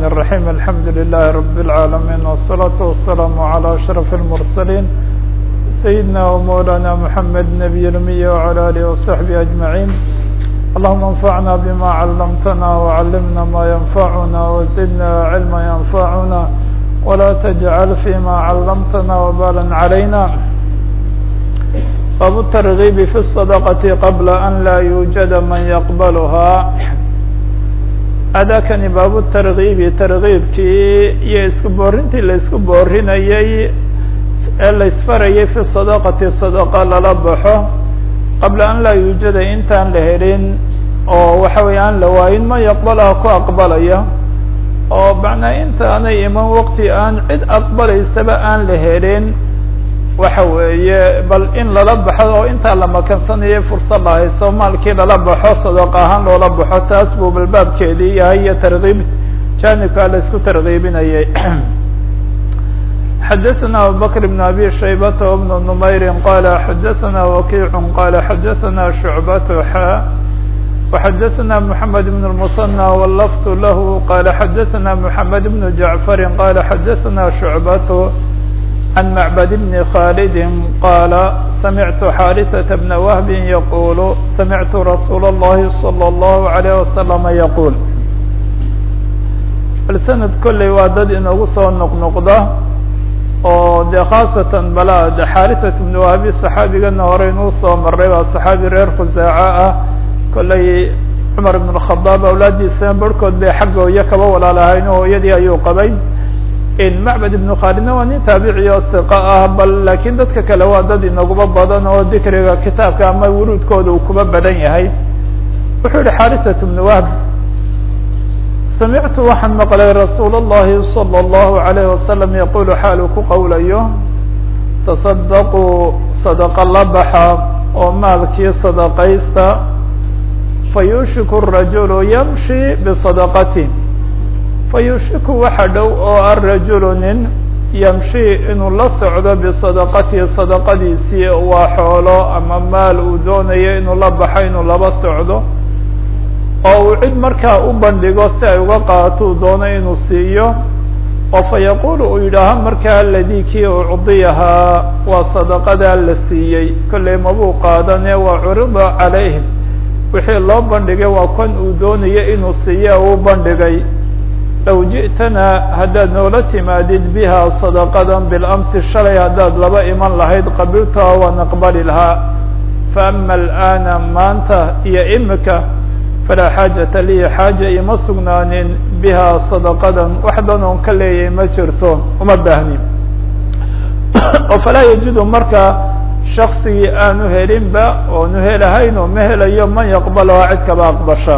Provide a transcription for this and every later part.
الرحمن الرحيم الحمد لله رب العالمين والصلاة والسلام على أشرف المرسلين سيدنا ومولانا محمد نبي الأمي وعلى آله وصحبه أجمعين اللهم انفعنا بما علمتنا وعلمنا ما ينفعنا وزدنا علما ينفعنا ولا تجعل فيما علمتنا وبالا علينا باب الترغيب في الصدقة قبل أن لا يوجد من يقبلها adakani baabu targiibi targiibkii iyo isku boorintii la isku boorinayey ee la isfarayay fi sadaqati sadaqa lala baxo qabla an laa yuujada intaan la helin oo waxa weeye aan la waayin man yaqbalaha ku aqbalaya oo macnaa intaanay iman waqti aan cid aqbalaysaba aan la helin waxa weeye bal in lala baxo oo intaa la makansanayo fursad la hayso maalkii lala baxo sadaqa ahaan loola baxo taas buu balbaabkeedii yahay iyo targiib janibkaa la isku targiibinayay xadaثna abubakr بn abi shaybata وبn نmayri qala xadaثna wakiic qala xadaثna shucbat xa وxadaثna mحamed بn الmuصنى wlft lah qala xadaثna mحamed بn jaعfari qala xadaثna shucbat عن معبد بن خالد قال سمعت حارثة بن وهب يقول سمعت رسول الله صلى الله عليه وسلم يقول السند كلي waa dad inagu soo noqnoqda oo de khaasatan bala de xاarثة بن وهب صحaabigana hore inuu soo maray waa صحaabi reer khusaaعة ah kollay cmar بن الخطاab awlaadiisa barhkood bay xagga iyo kaba walaalahayn hooyadii ayuu qabay macbad ibnu khaalidna waa nin taabici oo siqa ah bal laakiin dadka kale waa dad inaguba badan oo dikriga kitaabka ama wuruudkooda uu kuba badan yahay wuxuu yihi xarisat bnu wahb samictu waxaan maqlay rasuul اllahi salى اllahu alayh wasalam yaqulu xaalu ku qowlayo tasadaquu sadaqa la baxa oo maalkii sadaqaysta fayushiku rajulu yamshi bisadaqati fayushiku waxa dhow oo arajulu nin yamshi inuu la socdo bisadaqatihi sadaqadiisii waa xoolo ama maal uu doonayo inuu la baxo inuu laba socdo oo uu cid markaa u bandhigo si ay uga qaato uu doono inuu siiyo oo fa yaqulu uu yidhaaha markaa aladii kii ucdiyahaa waa sadaqadaa la siiyey kollay mabuu qaadane waa curida calayhim wixii loo bandhigay waa kan uu doonayo inuu siiyo uu bandhigay low ji'tana haddaad noola timaadid biha sadaqadan bilamsi shalay haddaad laba iman lahayd qabiltaha waan aqbali lahaa faama alana maanta iyo imika falaa xaajata lii xaaja ima sugnaanin biha sadaqadan wax dan oon ka leeyahay ma jirto uma baahni oo falaa yajidu markaa shaksigii aanu helinba oonu helahayn oo ma helayo man yaqbalaha cid kaba aqbasha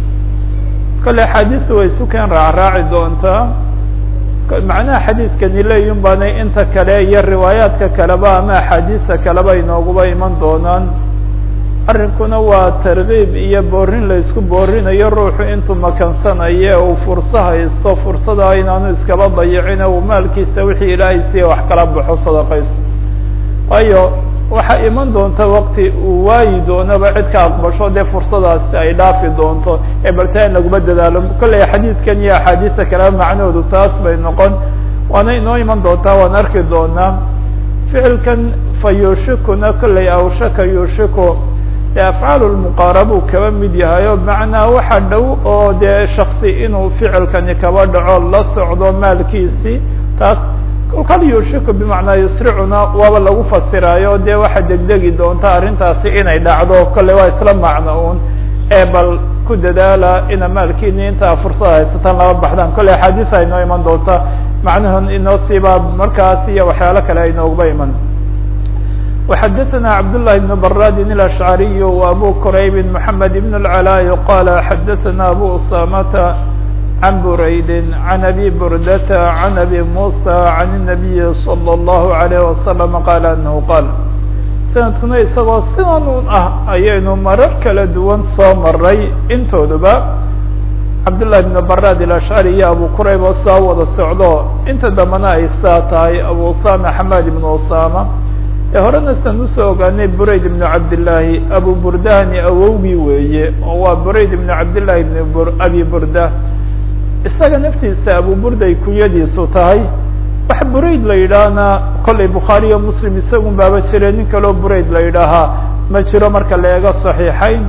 kale axaadiistu way isu keen raacraaci doontaa macnaha xadiidkani leeyun baanay inta kale iyo riwaayaadka kaleba ama axaadiista kaleba inooguba iman doonaan arrinkuna waa tarkiib iyo boorin la isku boorinayo ruuxu intuu makansanayo uu furso haysto fursada inaanu iskaba dayicin uu maalkiisa wixii ilaahay siiya wax kala baxo sadaqaysto waayo waxaa iman doonta wakti uu waayi doonaba cid ka aqbasho dee fursadaasi ay dhaafi doonto ee baltaa in laguma dadaalo kollay xadiidkan iyo axaadiista kaleba macnahoodu taas bay noqon waana inoo iman doontaa waan arki doonaa ficilkan fa yushikuna kollay awshaka yushiku dee afcaal lmuqaarabuu kaba mid yahay o macnaa waxa dhow oo dee shaksi inuu ficilkani kaba dhaco la socdo maalkiisii taas kal yushiku bimacnaa yusricuna waaba lagu fasiraayo dee waxa degdegi doonta arrintaasi inay dhacdo kolley waa isla macno un ee bal ku dadaala ina maalkiini intaa fursada haysataan laba baxdaan kolley axaadiis ay noo iman doonta macnahan inoo siibaa markaas iyo waxyaalo kale ay nooguba iman وxadثna cabdاللahi بن brاdin الأشعriي وأbو qrayb محamed بن العلاء qala xadثna أbو usamta عن بريد عن أبي بردة عن أبي موسى عن النبي صلى الله عليه وسلم قال أنه قال sanadkuna isagoo sidan un ah ayaynu marar kala duwan soo maray intooduba cabdاللahi بن brاd الأشعري iyo abu qrayb oo saa wada socdo inta dambana ay saa tahay abu usama حmad بن usama ee horena san usoo ogaanay burayd بن cabdاللahi abu burdani awowgii weeye oo waa burayd بن cabdاللahi بن abi burda isaga naftiisa abu burday kunyadiisu tahay wax burayd la yidhaahna kollay bukhaariyo muslim isagun baaba jire nin kaloo burayd la yidhaahaa ma jiro marka la eego saxiixayn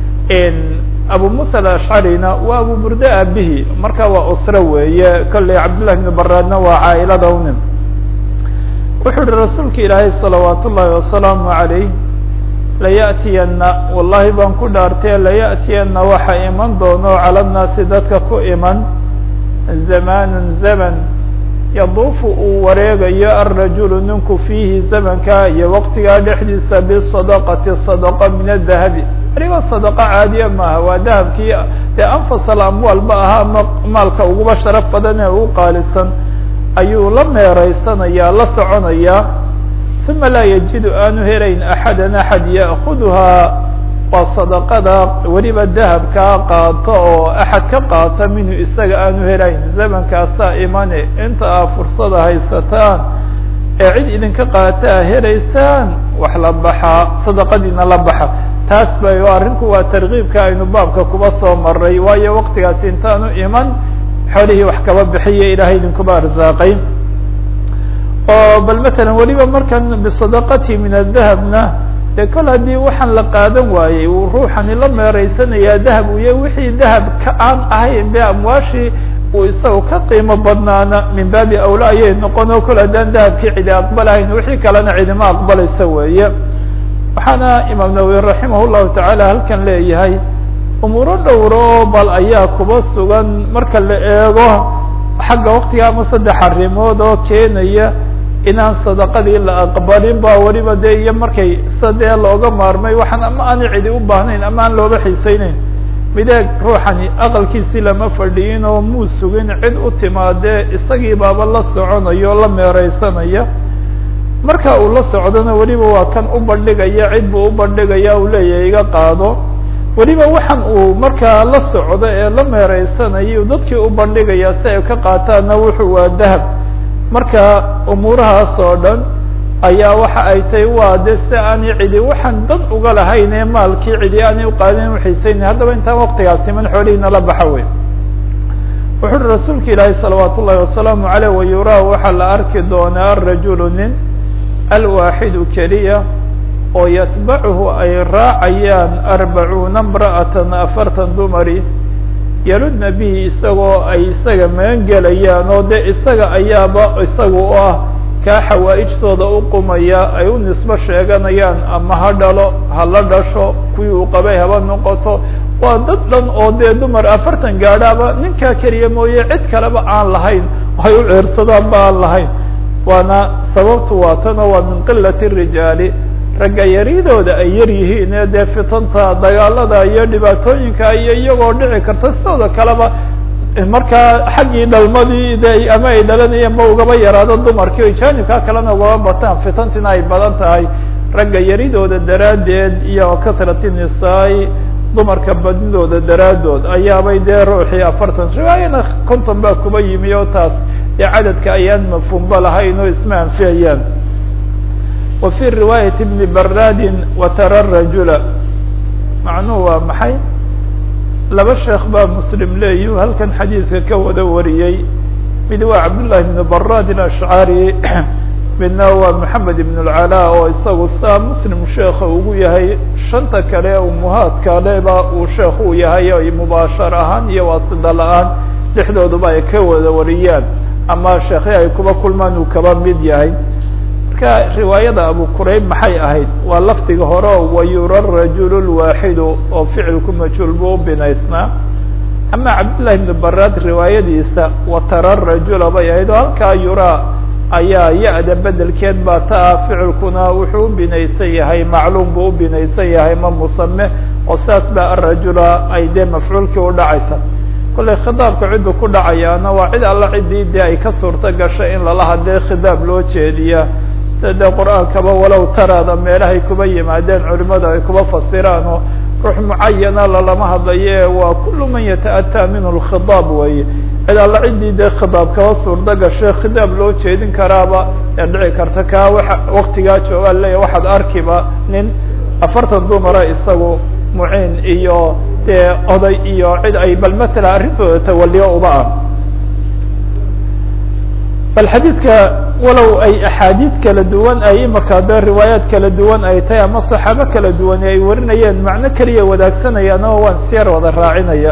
abu musa alashcarina waa abu burde aabihi marka waa usre weeye kollay cabdillahi bn baraadna waa caailada unin wuxuu yihi rasuulka ilaahay salawaat ullaahi wasalaamu calayh laya'tiyana wallahi baan ku dhaartee laya'tiyana waxa iman doono cala nnaasi dadka ku iman zamanun zaman yaduufu uu wareegayo alrajulu ninku fiihi zamanka iyo waqtigaa dhexdiisa bisadaqati sadaqa min adahabi weliba sadaqa caadiya maaha waa dahabkii dee anfasal amwaal ba ahaa ma maalka uguba sharaf badan ee ugu qaalisan ayuu la meereysanaya la soconaya uma laa yajidu aanu helayn axadan axad ya'kuduhaa waa sadaqada weliba dahabkaa qaato oo axad ka qaata minhu isaga aanu helayn zamankaasaa imane inta aa fursada haysataan ee cid idinka qaataa helaysaan wax la baxaa sadaqadiina la baxa taas bay arrinku waa tarkiibka aynu baabka kuba soo maray waayo waktigaasi intaanu iman xoolihii wax kaba bixiya ilaahay idinkuba arsaaqay oo bal matalan weliba markan bisadaqati min adahabna dee kol haddii waxaan la qaadan waayey uu ruuxani la meereysanayaa dahab uya wixii dahab ka aan ahayn be amwaashii uu isaga ka qiimo badnaana min baabi awla ayay noqon oo kol haddaan dahabkii cidi aqbalahayn wixii kalena cidima aqbalaysa weeye waxaana imaam nawawi raximah llahu tacaala halkan leeyahay umuuro dhowro bal ayaa kuba sugan marka la eego xagga waktiga ama saddex arrimood oo keenaya inaan sadaqadii la aqbalin ba weliba dee iyo markay sadee looga maarmay waxaan ama aanay cidi u baahnayn ama aan looba xiiseyneyn mideeg ruuxani aqalkiisii lama fadhiyin oo muu sugin cid u timaadee isagii baaba la soconaya oo la meereysanaya marka uu la socdona weliba waa kan u bandhigaya cid buu u bandhigaya uu leeyahay iga qaado weliba waxaan uu markaa la socdo ee la meereysanaya dadkii u bandhigaya si ay ka qaataanna wuxuu waa dahab marka umuurahaas oo dhan ayaa waxa ay tahay waa de si aanay cidi waxaan dan uga lahayn ee maalkii cidi aanay uqaadin uxiiseyna haddaba intaan waktigaas iman xoolihiina la baxa wey wuxu uhi rasuulka ilaahi salawaat ullahi wasalaamu aleyh wayuraa waxaa la arki doonaa arajulu nin alwaaxidu keliya oo yatbacuhu ay raacayaan arbacuuna imra'atan afartan dumari yaludna bihi isagoo ay isaga magan gelayaan oo de isaga ayaaba isaga u ah kaa xawaa-ijtooda u qumaya ay u nisbo sheeganayaan ama ha dhalo ha la dhasho kuwii uu qabay haba noqoto waa dad dhan oo dee dumar afartan gaadhaaba ninkaa keliya mooye cid kaleba aan lahayn ay u ceersadaan ba aan lahayn waana sababtu waa tano waa min qilati rijaali ragga yaridooda ay yar yihiin ee dee fitanta dagaalada iyo dhibaatooyinka iyo iyagoo dhici karta sidooda kaleba markaa xaggii dhalmadii de ama ay dhalanayeen ma ugaba yaraado dumarkii jaanibkaa kalena ugaba bataan fitantina ay badan tahay ragga yaridooda daraaddeed iyo kasrati nisaai dumarka badnidooda daraaddood ayaabay dee ruuxii afartan riwaayana konton baa kuba yimi oo taas dee cadadka ayaan mafhuumba lahayn oo isma anfiyayaan wa fi riwaayati bni baradin watara rajula macnuhu waa maxay laba sheekh baa muslim leeyu halkan xadiidka ka wada wariyey mid waa cabdullahi bn barad alashcari midna waa maxamed ibn اlcalaa oo isagu saa muslim sheekha ugu yahay shanta kale umuhaadka leba uu sheekh uu yahay ay mubaashar ahaan iyo waasida la-aan dhexdooduba ay ka wada wariyaan ama sheekhi ay kuba kulmaan uu kaba mid yahay marka riwaayada abu qurayb maxay ahayd waa lafdiga hore o wayura rajul lwaaxidu oo ficilku majhuul buu u binaysnaa ama cabdullahi ibn barad riwaayadiisa watara rajula bay ahayd oo halkaa yura ayaa ya-da bedelkeed baa taa ficilkuna wuxuu u binaysan yahay macluum buu u binaysan yahay ma musame oo saas baa arajula ay dee mafcuulkii udhacaysa kollay khidaabka ciddu ku dhacayaana waa cid alla ciddii dee ay ka suurto gashay in lala hadee khidaab loo jeediya sida dee qur-aankaba walow taraada meelahay kuba yimaadeen culimadu ay kuba fasiraan oo ruux mucayana lalama hadlaye waa kullu man yata-ataa minhu lkhidaab weeye cid alla ciddii dee khidaab kaba suurto gashay khidaab loo jeedin karaaba ee dhici karta kaa waa waktigaa joogaa leeya waxaad arkiba nin afartan dumara isagu muciin iyo dee oday iyo cid ay bal matala arrintooda tawaliyo uba ah bal xadiidka walow ay axaadiid kala duwan ay imaka de riwaayaat kala duwan ay tahay ama saxaabo kala duwan ay warinayeen macno keliya wadaagsanayaan oo waan siyar wada raacinaya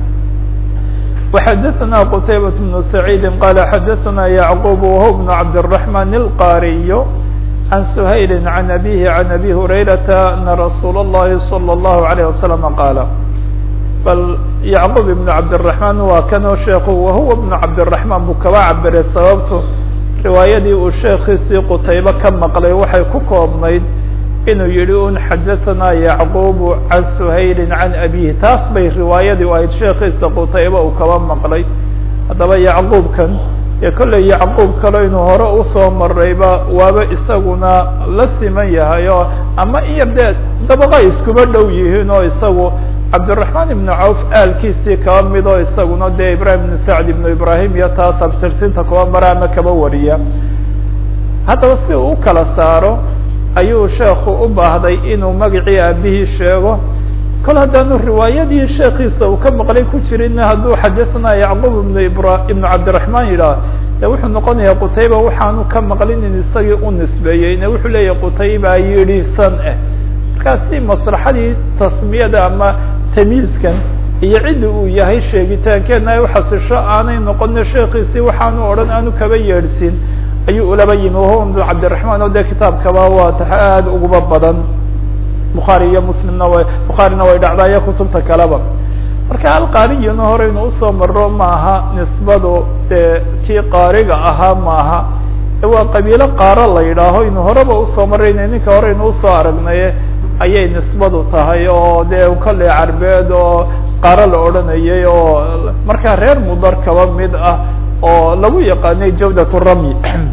وxadثna qتaybaة بن سعيid qال xadثna يعقوب وهو بن cabدالرحمن الqاriي عن سhayل عن أbيه عن أbي هريرة أن رsuuل اللhi صلى الله عليه وسلم qاaل bal يعقوب بن cabدالرحمن waa kanoo sheekhu وhuوa بن cabدالرحمن buu kaba cabiray sababto riwaayadii uu sheekiisii qtaybe ka maqlay waxay ku koobnayd inuu yihi un xadaثna yacquب can shayli can abihi taas bay riwaayadii ahayd sheekiisa qutayba uu kaba maqlay haddaba yacquubkan ee kolley yacquub kale inuu hore usoo marayba waaba isaguna la siman yahay oo ama in yar dee dabaqa iskuba dhow yihiin oo isagu cabdالرaحman ibn cawf aalkiisii kaba mid oo isaguna dee ibrahim ibn sacd ibn ibrahim iyo taas abtirsinta kuba mara ama kaba wariya haddaba si uu u kala saaro ayuu sheekhu u baahday inuu magacii aabihii sheego kol haddaanu riwaayadii sheekiisa uu ka maqlay ku jirin hadduu xadaثna yacquub ibn ibra ibnu cabdiraحman yidhaah de wuxuu noqonayaa qutayba waxaanu ka maqlin in isagii u nisbeeyey ne wuxuu leeyahay qutayba yidhi san ah markaasi maslaxadii tasmiyada ama tamiiskan iyo cidda uu yahay sheegitaankeena ay uxasisho aanay noqonin sheekiisii waxaanu odhan aanu kaba yeedhsin ayuu ulaba yimi wahuwa ibn cabdiraحman oo de kitaabkaba waa ta aada uguba badan bukhaari iyo muslimna way bukhaarina way dhacdaayo kutubta kaleba marka alqaariyuna horeynu usoo maro maaha nisbadu dee kii qaariga ahaa maaha waa qabiilo qaaro la yidhaaho inu horeba usoo marayna ninka horeynu usoo aragnaye ayay nisbadu tahay oo dee kolley carbeed oo qaaro la odhanayay oo markaa reer mudar kaba mid ah oo lagu yaqaanay jawdat ramy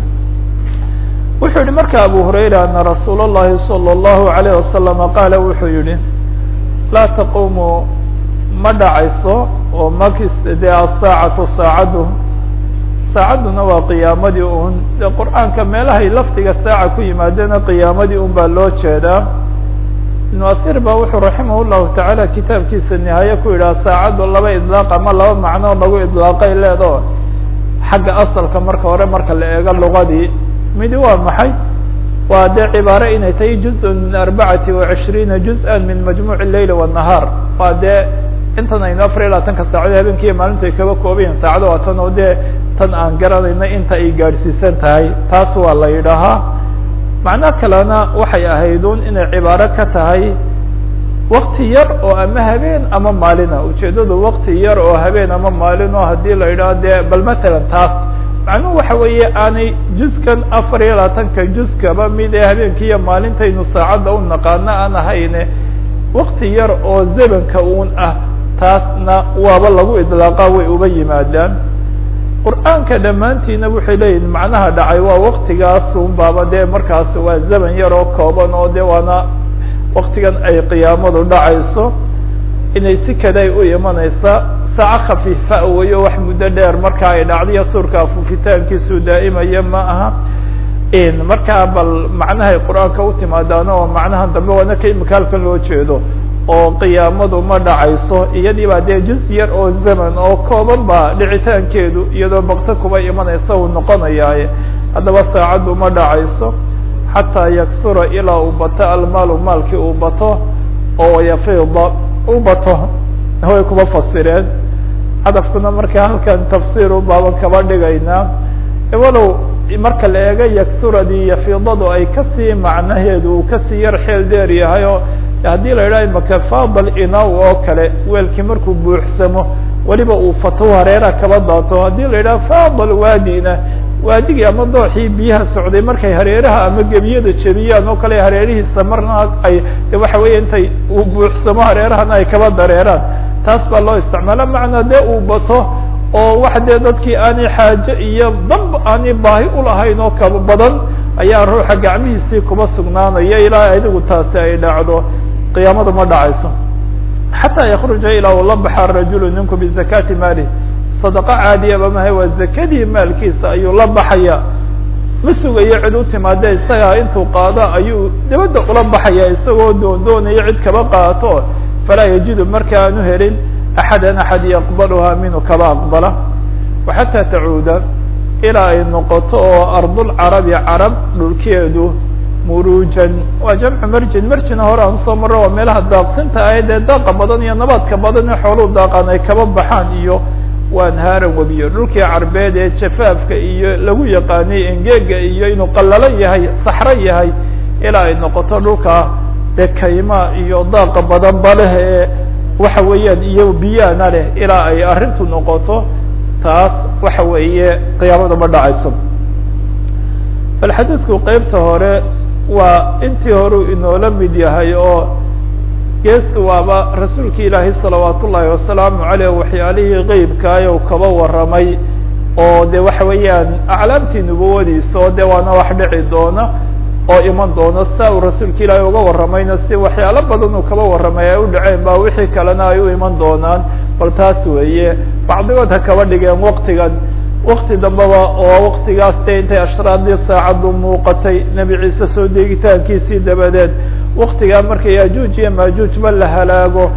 wuxuu yihi marka abu hurayra ana rasuul اllahi salى اllahu alayh wasalama qaala wuxuu yihi laa taqumu ma dhacayso oo makis dee asaacatu saacaddu saacadduna waa qiyaamadii un de qur'aanka meelahay lafdiga saaca ku yimaadena qiyaamadii un baa loo jeedaa ibnu asir ba wuxuu raximah llahu tacaala kitaabkiisa nihaaye ku yidhaha saacaddu laba idlaaq ama laba macnoo lagu idlaaqay leedo xagga asalka marka hore marka la eego lugadii midi waa maxay waa dee cibaare inay tahay juz min arbacati وacishriina juz-a min majmuc leyl والnahaar waa dee intan aynu afar iyo labaatanka saacado habeenkiiyo maalintu ay kaba koobayihin saacado waa tan oo dee tan aan garanayna inta ay gaadhsiisan tahay taas waa la yidhaahaa macno kalena waxay ahaydun inay cibaaro ka tahay wakti yar oo ama habeen ama maalina ujeedadu wakti yar oo habeen ama maalin oo haddii la yidhaho dee bal matalan taas macnuhu waxa weeye aanay juskan afar iyo labaatanka juskaba mid ee habeenkii iyo maalintaynu saacadda u naqaano aan ahayne wakti yar oo zebanka uun ah taasna waaba lagu idlaaqa way uba yimaadaan qur'aanka dhammaantiina waxay leeyihin macnaha dhacay waa waktigaas un baaba dee markaas waa zeban yar oo kooban oo de waana waktigan ay qiyaamadu dhacayso inay si kada ay u imanaysa saaco khafiifa weyo wax muddo dheer marka ay dhacdiyo suurka afuufitaankiisu daa'imaya ma aha markaa bal macnahay qur-aanka u timaadaan oo macnahan dambe waana ka imika halkan loo jeedo oo qiyaamadu ma dhacayso iyadii baa dee juz yar oo zaman oo kooban ba dhicitaankeedu iyadoo bakto kuba imanaysa uu noqonayaaye haddaba saacaddu ma dhacayso xataa yaksura ilaa uu bato almaalu maalkii uu bato oo yafiida u bato way kuba fasireen hadafkuna marka halkan tafsiir u baaban kaba dhigaynaa walow marka la eego yaksuradii yafiidadu ay kasii macnaheedu uu kasii yar xeel dheer yahay oo haddii la yidhaha imaka fadal inaw oo kale weelkii markuu buuxsamo weliba uu fato hareeraha kaba daato haddii la yidhaha fadal waadina waadigii ama dooxii biyaha socday markay hareeraha ama gebiyada jebiyaan oo kale hareerihiisa marna ay waxa weya intay uu buuxsamo hareerahana ay kaba dareeraan taas baa loo isticmaala macnaa dee uu bato oo wax dee dadkii aanay xaaje iyo damba aanay baahi ulahayn oo kaba badan ayaa ruuxa gacmihiisii kuba sugnaanaya ilaa adigu taasi ay dhacdo qiyaamada ma dhacayso xataa yakruja ilaa uu la baxa rajulu ninku bizakati maalih sadaqo caadiyaba mahay waa zakadii maalkiisa ayuu la baxaya ma sugayo cid u timaade isagaa intuu qaado ayuu dibadda ula baxaya isagoo doondoonaya cid kaba qaato falaa yajidu marka aanu helin axadan axad yaqbaluha minhu kaba aqbala waxataa tacuuda ilaa ay noqoto oo ardulcarabi carab dhulkeedu murujan waa jamcu marjin marjina hore aan usoo marro waa meelaha daaqsinta ahayd ee daaqa badan iyo nabaadka badan ee xooluu daaqaan ay kaba baxaan iyo waanhaaran webiyo dhulkii carbeed ee jafaafka iyo lagu yaqaanay engeega iyo inuu qallalo yahay saxro yahay ilaa ay noqoto dhulka dee kayma iyo daaqa badan ba leh ee waxa weeyaan iyo biyaana leh ilaa ay arrintu noqoto taas waxa weeye qiyaamada ma dhacayso bal xadiidku qeybta hore waa intii horeu inoola mid yahay oo gees waaba rasuulka ilaahi salawaat ullaahi wasalaamu caleyh waxyaalihii qeybkaay u kaba warramay oo de waxa weeyaan aclaamtii nubuwadiisa oo de waana wax dhici doona oo iman doona saa uu rasuulka ilaahi uga warramayna si waxyaalo badan uu kaba warramay ay u dhaceen ba wixii kalena ay u iman doonaan bal taas weeye bacdigood ha kaba dhigeen waktigan wakti dambeba oo waktigaas de intay ashraadii saacaddu muuqatay nebi ciise soo deegitaankiisii dabadeed waktigaa marka yajuuj iyo maajuujba la halaago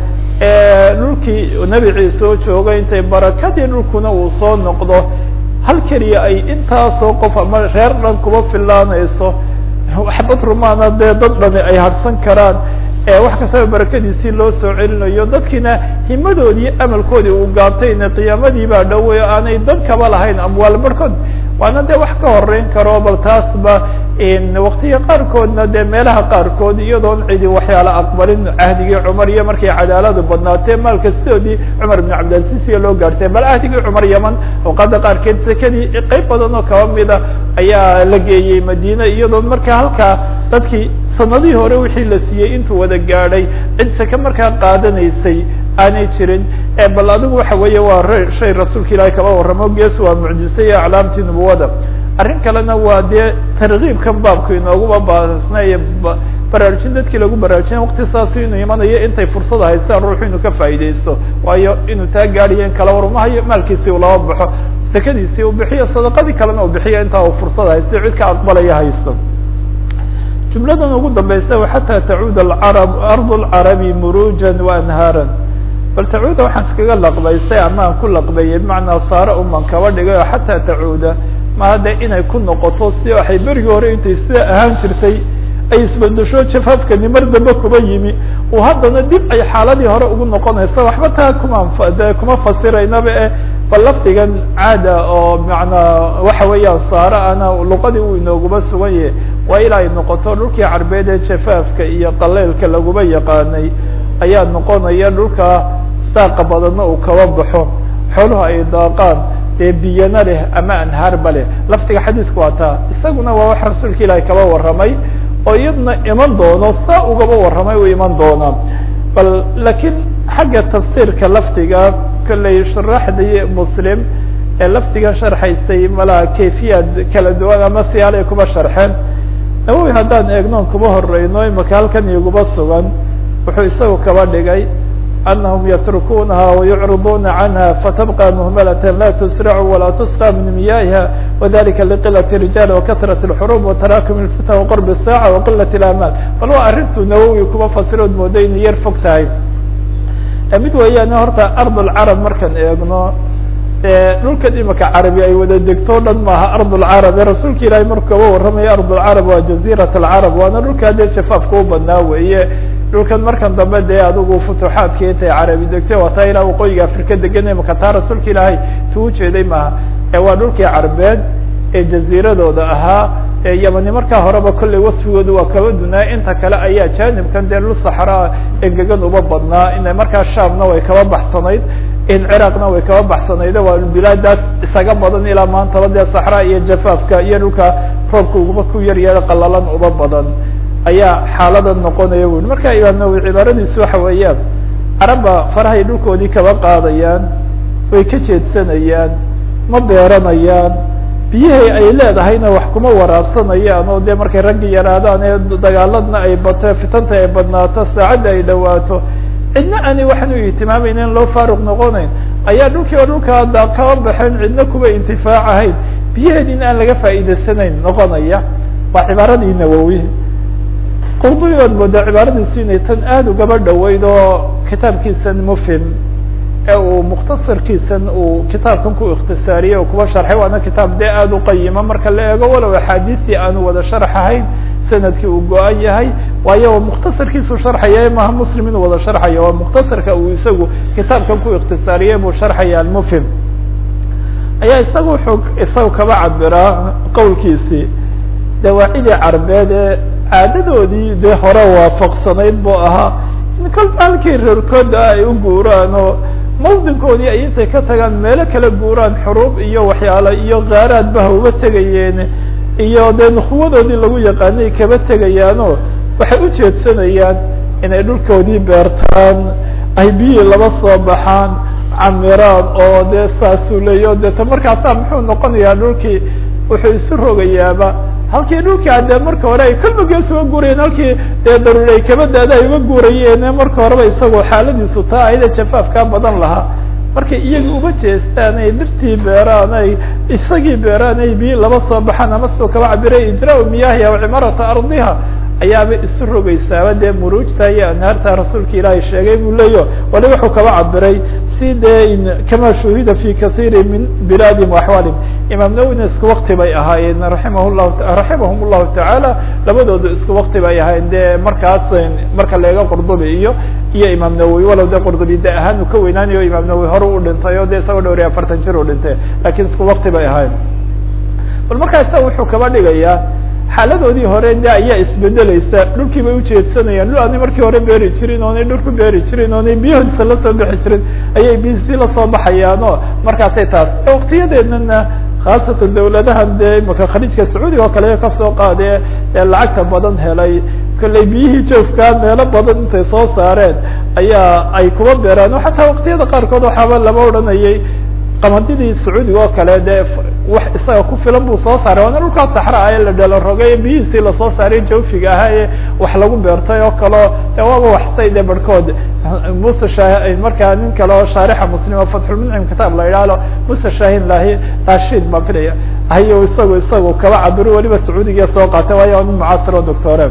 dhulkii nebi ciise oo joogay intay barakadii dhulkuna uu soo noqdo hal keliya ay intaasoo qof ama reer dhan kuba filaanayso waxbad rumaana dee dad dhani ay harsan karaan wax kastaba barakadiisii loo soo celinayo dadkiina himadoodii amalkoodii uu gaabtayna qiyaamadii baa dhowey aanay dan kaba lahayn amwaal barhkood waana de wax ka horeyn karo bal taasba waktiga qaarkoodna de meelaha qaarkood iyadoon cidi waxyaala aqbalin cahdigii cumar iyo markay cadaaladu badnaatee maalka sidoodii cumar ibn cabdilasiis iyo loo gaartay bal cahdigii cumar yaman awqaada qaarkeed sekadii qeyb badan oo kaba mida ayaa la geeyey madine iyadoon marka halkaa dadkii sanadihii hore wixii la siiyey intuu wada gaadhay cid seke markaa qaadanaysay aanay jirin bal adigu waxa weeye waa shay rasuulka ilaahi kaba warramo gees waa mucjise iyo aclaamtii nubuwada arrin kalena waa dee tarkiibkan baabku inooguba baasnay baraarujin dadkii lagu baraarujina wakti saasu inuu imanayo intay fursada haystaan ruuxu inuu ka faa'idaysto waayo inuu taa gaadhiyo in kala warmahayo maalkiisii uu laba baxo sekadiisii uu bixiyo sadaqadii kalena uu bixiyo intaa uu fursada haysto cid ka aqbalaya haysto jumladan ugu dambaysa xataa tacuud acarab ardu lcarabi murujan waanhaaran bal tacuuda waxaan iskaga laqbaystay ama aan ku laqbeeyey bimacnaa saare uman kaba dhigay oo xataa tacuuda maa de inay ku noqoto si waxay berigii hore intay sida ahaan jirtay ay isbedesho jafaafkani mar dambe kuba yimi oo haddana dib ay xaaladii hore ugu noqonayso waxba taa kuma de kuma fasiraynaba e bal lafdigan caada oo manaa waxa weeyaan saare ana luqadii uu inooguma sugan yahay waa ilaa ay noqoto dhulkii carbeed ee jafaafka iyo qaleylka laguba yaqaanay ayaa noqonaya dhulka daaqa badanna uu kaba baxo xooluhu ay daaqaan dee biyana leh ama anhaarba leh lafdiga xadiisku waa taa isaguna waa wax rasuulka ilaahi kaba warramay oo iyadna iman doono saa ugaba warramay uu iman doonaa bal laakiin xagga tafsiirka lafdiga kolley sharaxdii muslim ee lafdiga sharxaysay malaha kayfiyaad kala duwan ama siyaalay kuba sharxeen nawowi haddaan eegnoon kuba horeyno imaka halkan iguba sugan wuxuu isagu kaba dhigay anahum yatrukunaha wayucriduna canha fatabqa muhmalata la tusracu walaa tusqa min miyahiha wadalika liqilat الrijal wakasrat اlxurub watarakum اlfitan waqurb الsaaca waqilat اlamal bal waa arrintuu nawowi kuba fasirood mooda inay yar fog tahay mid weeyaan horta ard lcarab markaan eegno dhulkan imika carabi ay wada degto o dhan maaha ard lcarab ee rasuulka ilaahay markuu kaba warramaya ard lcarab waa jaziirat alcarab waana dhulkaa dee jafaafka u badnaa weeye dhulkan markan dambe dee adigu futuxaadka intay carabi degtay waa taa ilaa waqooyiga afrika degan imika taa rasuulka ilaahay tuu ujeeday maaha ee waa dhulkii carbeed ee jaziiradooda ahaa yamani markaa horeba kolley wasfigoodu waa kaba dunaa inta kale ayaa janibkan dee dhul saxraa engegan uba badnaa ina markaa shaamna way kaba baxsanayd in ciraaqna way kaba baxsanayde waa bilaadaas isaga badan ilaa maantaba dee saxraa iyo jafaafka iyo dhulka roobka uguba ku yar yara qalalan uba badan ayaa xaalada noqonaya bui marka imaam nawowi cibaaradiisu waxa weeyaan carabba farahay dhulkoodii kaba qaadayaan way ka jeedsanayaan ma beeranayaan biyihii ay leedahayna wax kuma waraabsanayaan oo dee markay raggi yaraadaan ee dagaaladna ay bato fitanta ay badnaato saacadda ay dhawaato cidna aanay waxaan u ihtimaameyn in loo faaruq noqonayn ayaa dhulkii oo dhulkaa da kaba baxeen cidna kuwa intifaacahayn biyaheedina aan laga faa'iidaysanayn noqonaya waa cibaaradii nawowi qurdubigood moodaa cibaaradiisu inay tan aada ugaba dhoweyd oo kitaabkiisan mufhim ee uu mukhtasarkiisan uu kitaabkan ku ikhtisaariyey oo kuba sharxay waana kitaab dee aada u qayima marka la eego walow axaadiistii aanu wada sharx ahayn sanadkii uu go-an yahay waayo mukhtasarkiisu sharxaya maha muslim inuu wada sharxayo waa mukhtasarka uu isagu kitaabkan ku ikhtisaariyey buu sharxaya almufhim ayaa isaga wuxuu isaga kaba cabiraa qowlkiisii dawaacidii carbeed ee caadadoodii dee hore waafaqsanayd buu ahaa in kolba halkii reerkooda ay u guuraan oo mawdinkoodii ay intay ka tagaan meelo kala guuraan xuruub iyo waxyaala iyo kaaraad baha uba tegayeen iyo dee nukuwadoodii lagu yaqaanay kaba tegayaanoo waxay u jeedsanayaan inay dhulkoodii beertaan ay biyihii laba soo baxaan camiraan oo dee saasuu leeyo deeta markaasaa muxuu noqonayaa dhulkii wuxuu isu rogayaaba halkii dhulkii adee marka hore ay kolbagees uga guurayeen halkii dee daruuri ay kaba daada ay uga guurayeen marka horeba isagoo xaaladiisu taa ayda jafaafkaa badan lahaa markay iyaga uga jeestaan ay dhirtii beeraan ay isagii beeraan ay biyi laba soo baxaan ama sidoo kaba cabiray ijraa miyahi aw cimarata ardiha ayaaba isu rogaysaaba dee muruujta iyo anhaarta rasuulka ilaahay sheegay buu leeyo wali wuxuu kaba cabiray si dee kama shuhida fi kaiiri min bilaadihim waaxwaalihim imaam nawina isku wakti bay ahaayeen raimah llahu raximahum llahu tacaala labadooda isku wakti bay ahaayeen dee markaas marka leega qurdubi iyo iyo imaam nawowi walow de qurdubi de ahaan uu ka weynaanayo imaam nawowi hore u dhintay o de isagoo dhowr iyo afartan jir u dhintay lakin isku wakti bay ahaayeen bal markaa isaga wuxuu kaba dhigayaa xaaladoodii hore de ayaa isbedeleysa dhulkii bay ujeedsanayaan dhul aanay markii hore beeri jirin oonay dhul ku beeri jirin oonay biyahoodisa lasoo bixi jirin ayay bisi lasoo baxayaan o markaasay taas waktiyadeednana khaasatan dawladahan dee imaka khaliijka sacuudiga oo kale kasoo qaadee ee lacagta badan helay kollay biyihii joofkaa meelo badan intay soo saareen ayaa ay kuba beeraan o xataa waktiyada qaarkood waxaaba lama odhanayay qamadidii sacuudiga oo kale dee wax isaga ku filan buu soo saaray waana dhulkaa saxra ah ee la dhelo rogay biyihiisii lasoo saaray jawfiga ahaa ee wax lagu beertay oo kaleo de waaba waxsay de barhkood muse sha markaa nin kale oo shaarixa muslima fatxulmuncim kitaab la idhaahdo muse shahin lahi rashid baan filaya hayo isagu isagu kaba cabiro weliba sacuudiga soo qaatay waayo nin mucaasiro doctore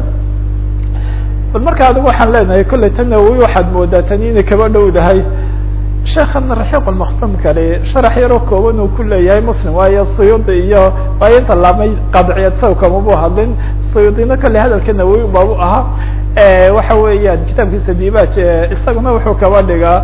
bal marka adigu waxaan leenahay kollay tan nawowi waxaad moodaa tani inay kaba dhowdahay sheekana raxiiq lmaktum kale sharax yaroo kooban uu ku leeyahay muslim waayo suyuudi iyo waayo inta laamay qadciyad saw kamabu hadlin suyuudina kale hadalka nawowi baabu ahaa waxa weeyaan kitaabkiisa dibaaj isaguna wuxuu kaba dhigaa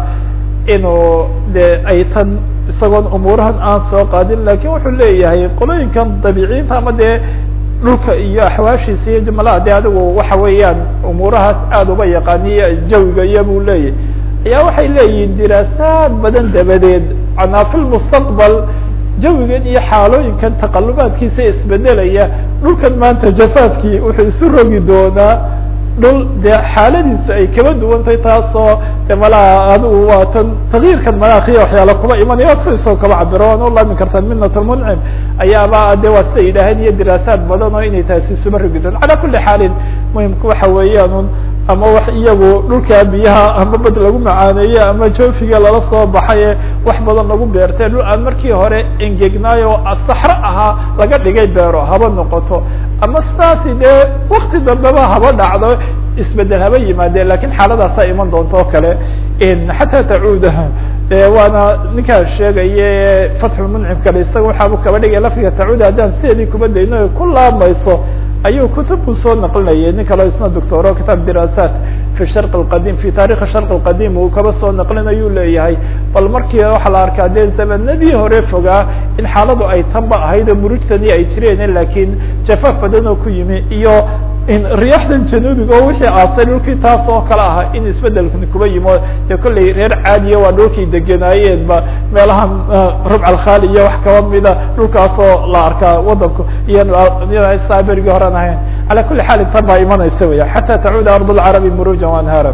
inuu de ay tan isagoon umuurahan aan soo qaadin lakin wuxuu leeyahay qolooyinkan dabiiciinta ama dee dhulka iyo axwaashiisa iyo jumalaha de adigu waxa weeyaan umuurahaas aada uba yaqaaniyo jawiga iyo buu leeyahy ayaa waxay leeyihiin diraasaad badan dabadeed anaa fi lmustaqbal jawigan iyo xaalooyinkan taqalubaadkiisa isbedelaya dhulkan maanta jafaafkii wuxuu isu rogi doonaa dhul dee xaaladiisu ay kaba duwantay taasoo de malaha adigu waa tan takyiirkan manaakiya waxyaala kuba imanaya si isoo kaba cabiro waan ulaamin kartaa minat lmuncim ayaaba de waa siday yidhaaheen iyo diraasaad badan oo inay taasi isuba rogi doon calaa kuli xaalin muhimka waxa weeyaan ama wax iyagu dhulkaa biyaha ama bad lagu macaaneeye ama joofiga lala soo baxaye wax badan lagu beertay dhul aan markii hore engegnaayo saxro ahaa laga dhigay beero haba noqoto ama saasi dee wakti dambeba haba dhacdo isbedel haba yimaadeen lakin xaaladaasaa iman doonta oo kale xataa tacuuda waana ninkaan sheegaye fatxulmuncim kale isaga waxaabu kaba dhigay lafdiga tacuuda haddaan sideedii kuba dayno ku laamayso ayuu kutubku soo naqlinayay nin kaleo isna doctoro kitaab diraasaat fi sharq alqadim fi taarikhi sharq alqadim uu kaba soo naqlinayuu leeyahay bal markii waxaa la arkaa dee zamanadii hore fogaa in xaaladu ay tanba ahayd oo murujtani ay jireen lakin jafaaf badan oo ku yimi iyo riyaxdan januubiga oo wixii aastay dhulkii taas oo kale ahaa in isbedelkan kuba yimo dee kollay reer caadiya waa dhulkay degenaayeen ba meelaha rubc alkhali iyo wax kaba mida dhulkaasoo la arkaa wadanku iyo saa berigii horan ahayn ala kuli xaal tan baa imanaysa weya xata tacuuda ard lcarabi muruja anhara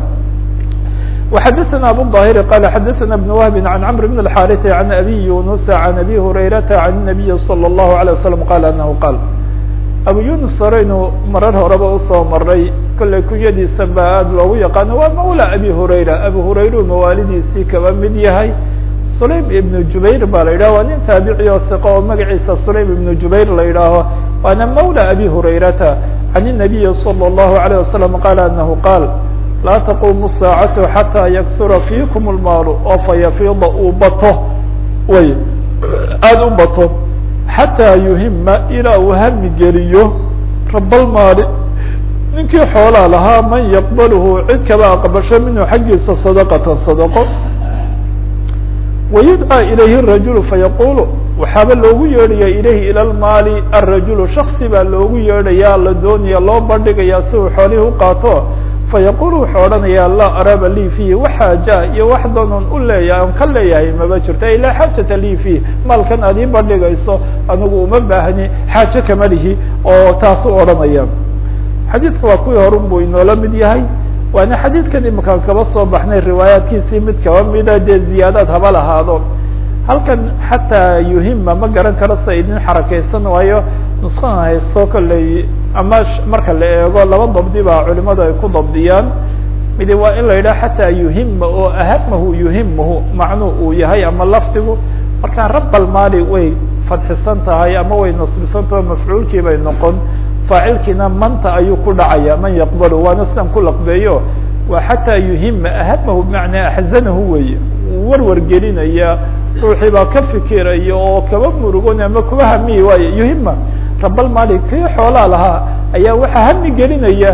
وxadثna abu الظاhir qal xadثna بن وهb عan cمr بن الحاrث عan abي يuنس عan abي هurayرaةa عan النaبي صلى الله عليه وسلم qal anhu qal abu yunus horeynu marar horeba usoo maray kollay kunyadiisa ba aada loogu yaqaano waa mawla abi hurayra abu hurayru mawaalidiisii kaba mid yahay sulaym ibnu jubayr baa la yidhaho waa nin taabici oo siqo oo magaciisa sulaym ibnu jubayr la yidhaaho waana mawla abi hurayrata can الnabiyi salى الlahu عalيه wasalam qala anahu qaal laa taquumu saacatu xataa yaksura fiikum lmaalu oo fayafiida uu bato way aada u bato xataa yuhima ilaa uu hami geliyo rabalmaali ninkii xoolaa lahaa man yaqbalhu cid kaba aqbasho minhu xaggiisa sadaqatan sadaqo wayudcaa ilayhi rajulu fayaqulu waxaaba loogu yeedhaya ilayhi ila lmaali arajulu shaksi baa loogu yeedhaya la doonaya loo bandhigaya si uu xoolihii uqaato fayaqul wuxuu odhanaya laa araba lii fiihi waxaaja iyo wax doonan u leeyahay on ka leeyahay maba jirto ilaa xaajata lii fiih maalkan aad ii bandhigayso anigu uma baahni xaajo kama lihi oo taas u odhanaya xadiidka waa kuwii horun buu inoola mid yahay waana xadiidkan imakaan kaba soo baxnay riwaayaadkiisii mid kaba mida dee ziyaadaad haba lahaado halkan xataa yuhima ma garan karo sa idin xarakeysan waayo nuskan haysto kolley ama marka la eego laba dabdi baa culimadu ay ku dabdiyaan midi waa in la yidhaha xataa yuhima oo ahamahu yuhimahu macnuu uu yahay ama lafdigu markaa rabalmaali way fadxisan tahay ama way nasbisan taho mafcuulkii bay noqon faacilkiina manta ayuu ku dhacaya man yaqbalu waana sidan ku laqbeeyo waa xataa yuhima ahamahu bimacnaa axzanahu weeye warwar gelinaya ruuxii baa ka fikiraya oo kaba murugon ama kuba hamiyi waayo yuhima rabalmaali kii xoolaa lahaa ayaa waxaa hami gelinaya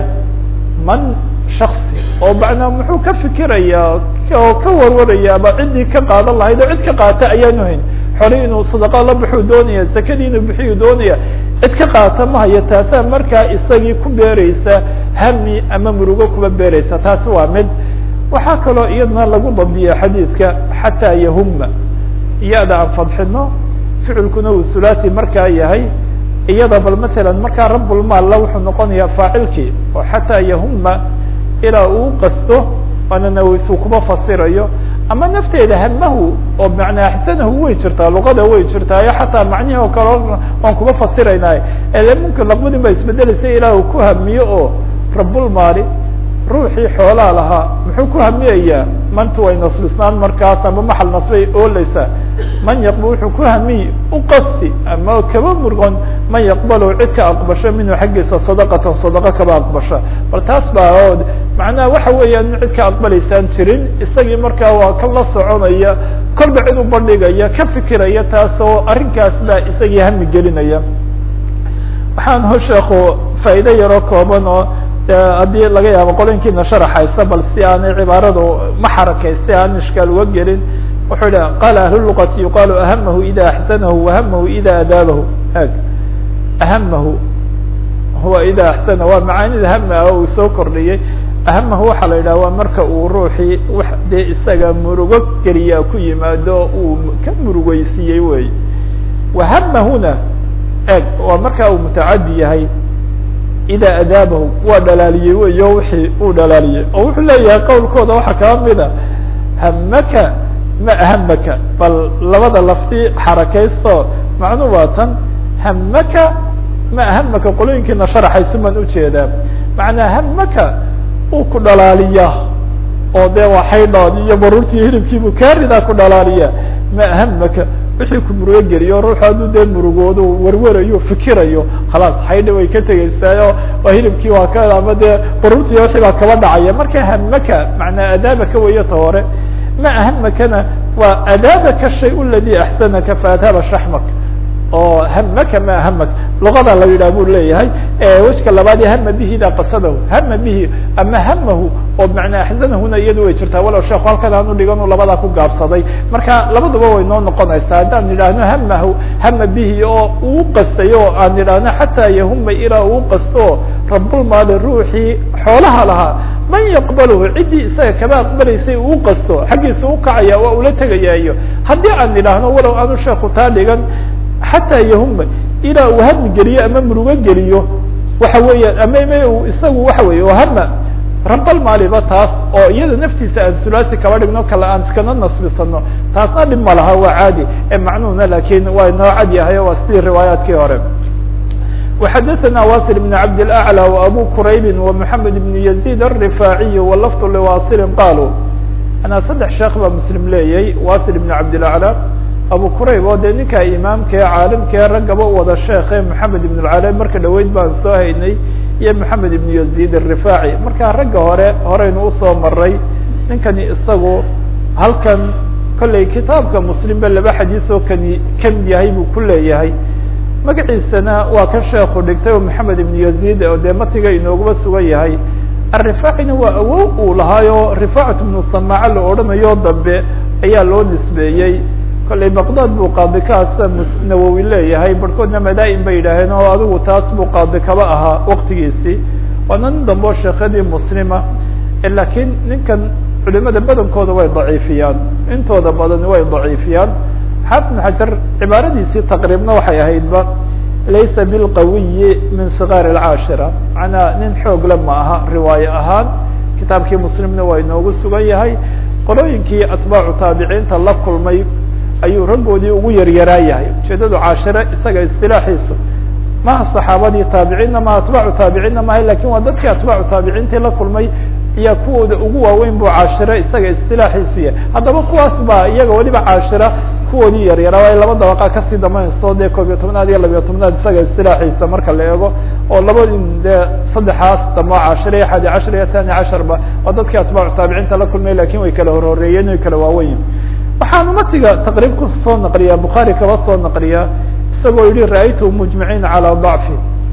man shaksi oo macnaa muxuu ka fikiraya oo ka warwaraya ama ciddii ka qaadan lahayd oo cid ka qaata ayaanu hayn xoli inuu sadaqa la baxuu doonaya zakadii inuu bixiyu doonaya cid ka qaata ma hayo taasaa markaa isagii ku beereysa hami ama murugo kuba beereysa taasi waa mid waxaa kaloo iyadana lagu dabdiya xadiidka xataa yahuma iyada aan fadxino ficilkuna uu thulathi markaa yahay iyada bal matalan markaa rabulmaalla wuxuu noqonayaa faacilkii oo xataa yahuma ilaa uu qasto waana nawitu kuma fasirayo ama nafteeda hamahu oo macnaa axsanahu way jirtaa luqada way jirtaayo xataa macnihi oo kale waan kuma fasiraynay ele mumkin laqbadin baa isbedelaysa ilaah uu ku hamiyo oo rabulmaali ruuxii xoolaa lahaa muxuu ku hamiyayaa mantu way nasbisnaan markaas ama maxal nasbay ooleysaa man yaqbal wuxuu ku hamiy uqasti ama kaba murgon man yaqbalo cid ka aqbasho minhu xaggiisa sadaqatan sadaqa kaba aqbasha bal taas baa oo macnaha waxa weeyaan cid ka aqbalaysaan jirin isagii markaa waa ka la soconaya kolba cid u bandhigaya ka fikiraya taas oo arrinkaas baa isagii hami gelinaya waxaan ho sheeko faa'ido yaroo kooban oo haddii laga yaabo qolinkiina sharaxaysa bal si aanay cibaaradu ma xarakaysta aan ishkaal uga gelin wuxuu yihi qala ahlu luqati yuqaalu ahamahu ida axsanahu wahamahu ida adaabahu ag ahamahu huwa ida axsana waa macaanida hama ah uu soo kordhiyey ahamahu waxaa la yidhaha waa marka uu ruuxii wax dee isaga murugo geliyaa ku yimaado uu ka murugeysiiyey wey wahamahuna eg waa marka uu mutacadi yahay ida adaabahu waa dhalaaliyey weyo wixii uu dhalaaliyey oo wuxuu leeyahay qowlkooda waxaa kala mida hamaka ma ahamaka bal labada lafti xarakaysto macnuu waa tan hamaka ma ahamaka qolooyinkiina sharaxaysu baan ujeedaa macnaa hamaka uu ku dhalaaliyaa oo dee waa xaydhood iyo baruurtii hilibkiibuu kaaridaa ku dhalaaliya ma ahamaka wixii ku murugo geliyo ruuxu hadduu dee murugoodo warwarayo fikirayo khalaas xaydha way ka tegeysaayo waa hilibkii waa ka ama dee baruurtii wixii baa kaba dhacaya marka hamaka macnaa adaabaka weyo ta hore ma ahamakana waa adaabaka shay ladi axsanaka faadhaba shaxmak oo hamaka ma ahamak luqada la yidhah buu leeyahay wejka labaad hama bihi ida qasadahu hama bihi ama hamahu oo macnaa axsanahuna iyadu way jirtaa walow sheekhu halkan aanu dhiganu labadaa ku gaabsaday marka labaduba way noo noqonaysaa haddaan idhaahno hamahu hama bihi oo uu qastay oo aan idhaahno xataa yahuma ilaa uu qasto rabulmaali ruuxii xoolaha lahaa man yaqbalhu ciddii isaga kaba aqbalaysay uu qasto xaggiisa ukacaya waa ula tegayaayo haddii aan idhaahno walow aanu sheeku taa dhigan xataa yahuma ilaa uu hami geliyo ama murugo geliyo waxa weeyaan ama m isagu waxa weeye oo hama rabalmaaliba taas oo iyada naftiisa aan sulaasi kaba dhigno kale aan iskana nasbisano taasna dhib ma laha waa caadi ee macnuhuna lakin waa inoo cad yahay waa sidii riwaayaadkii hore وxadثna waصل بن cabd الأعlى وأbو qrayb ومحamed بن يزيد الرفاعي وlفظ لواصل qalوا anaa saddex sheekh baa mslim leeyay waصل بن cabd الأعlى abu qrayb oo dee ninka imaamka ee caalimkae raggaba u wada sheekhe محamed بن العalى marka dhaweyd baan soo haynay iyo maxamed ibn yazid الrifaaci marka ragga hore horeynu usoo maray ninkani isagu halkan kolley kitaabka muslimba laba xadiis oo kani kamid yahay buu ku leeyahay magaciisana waa kan sheeku dhigtay oo maxamed ibn yazid oo dee matiga inoogaba sugan yahay arifaacina waa awow uu lahaayo rifaacat ibnu samaaca la odhanayo dambe ayaa loo nisbeeyey kolley baqdad buu qaadi kaasa nawowi leeyahay barhkoodna madaa-in bay yidhaaheen oo adigu taas buu qaadi kaba ahaa waktigiisii waana nin dambe oo sheekadii muslima lakiin ninkan culimada badankooda way daciifiyaan intooda badan way daciifiyaan xaafid ibn xajar cibaaradiisii taqriibna waxay ahaydba laysa bilqawiyi min sigaar alcaashira macnaa nin xoogle ma aha riwaaye ahaan kitaabkii muslimna waa inoogu sugan yahay qolooyinkii atbaacu taabiciinta la kulmay ayuu raggoodii ugu yaryaraa yahay ujeedadu caashire isaga istilaaxiisu maha saxaabadii taabiciinna maha atbaacu taabiciinna maha lakin waa dadkii atbaacu taabiciintii la kulmay iya kuwooda ugu waaweyn buu caashire isaga istilaaxiisu yahay haddaba kuwaas baa iyaga weliba caashira kuwoodii yaryara waayo laba dabaqa kasii dambeynayso dee koob iyo tobnaad iyo labiyo tobnaad isaga istilaaxiisa marka la eego oo labadi dee saddexaas damo cashir iyo xadi cashar iyo thani casharba waa dadkii atbaacu taabiciinta la kulmay lakin way kala horhoreeyeen way kala waaweyn waxaan umatiga taqriib ku soo naqliyaa bukhaari kaba soo naqliyaa isagoo yihi ra'aytu mujmiciina calaa dacfi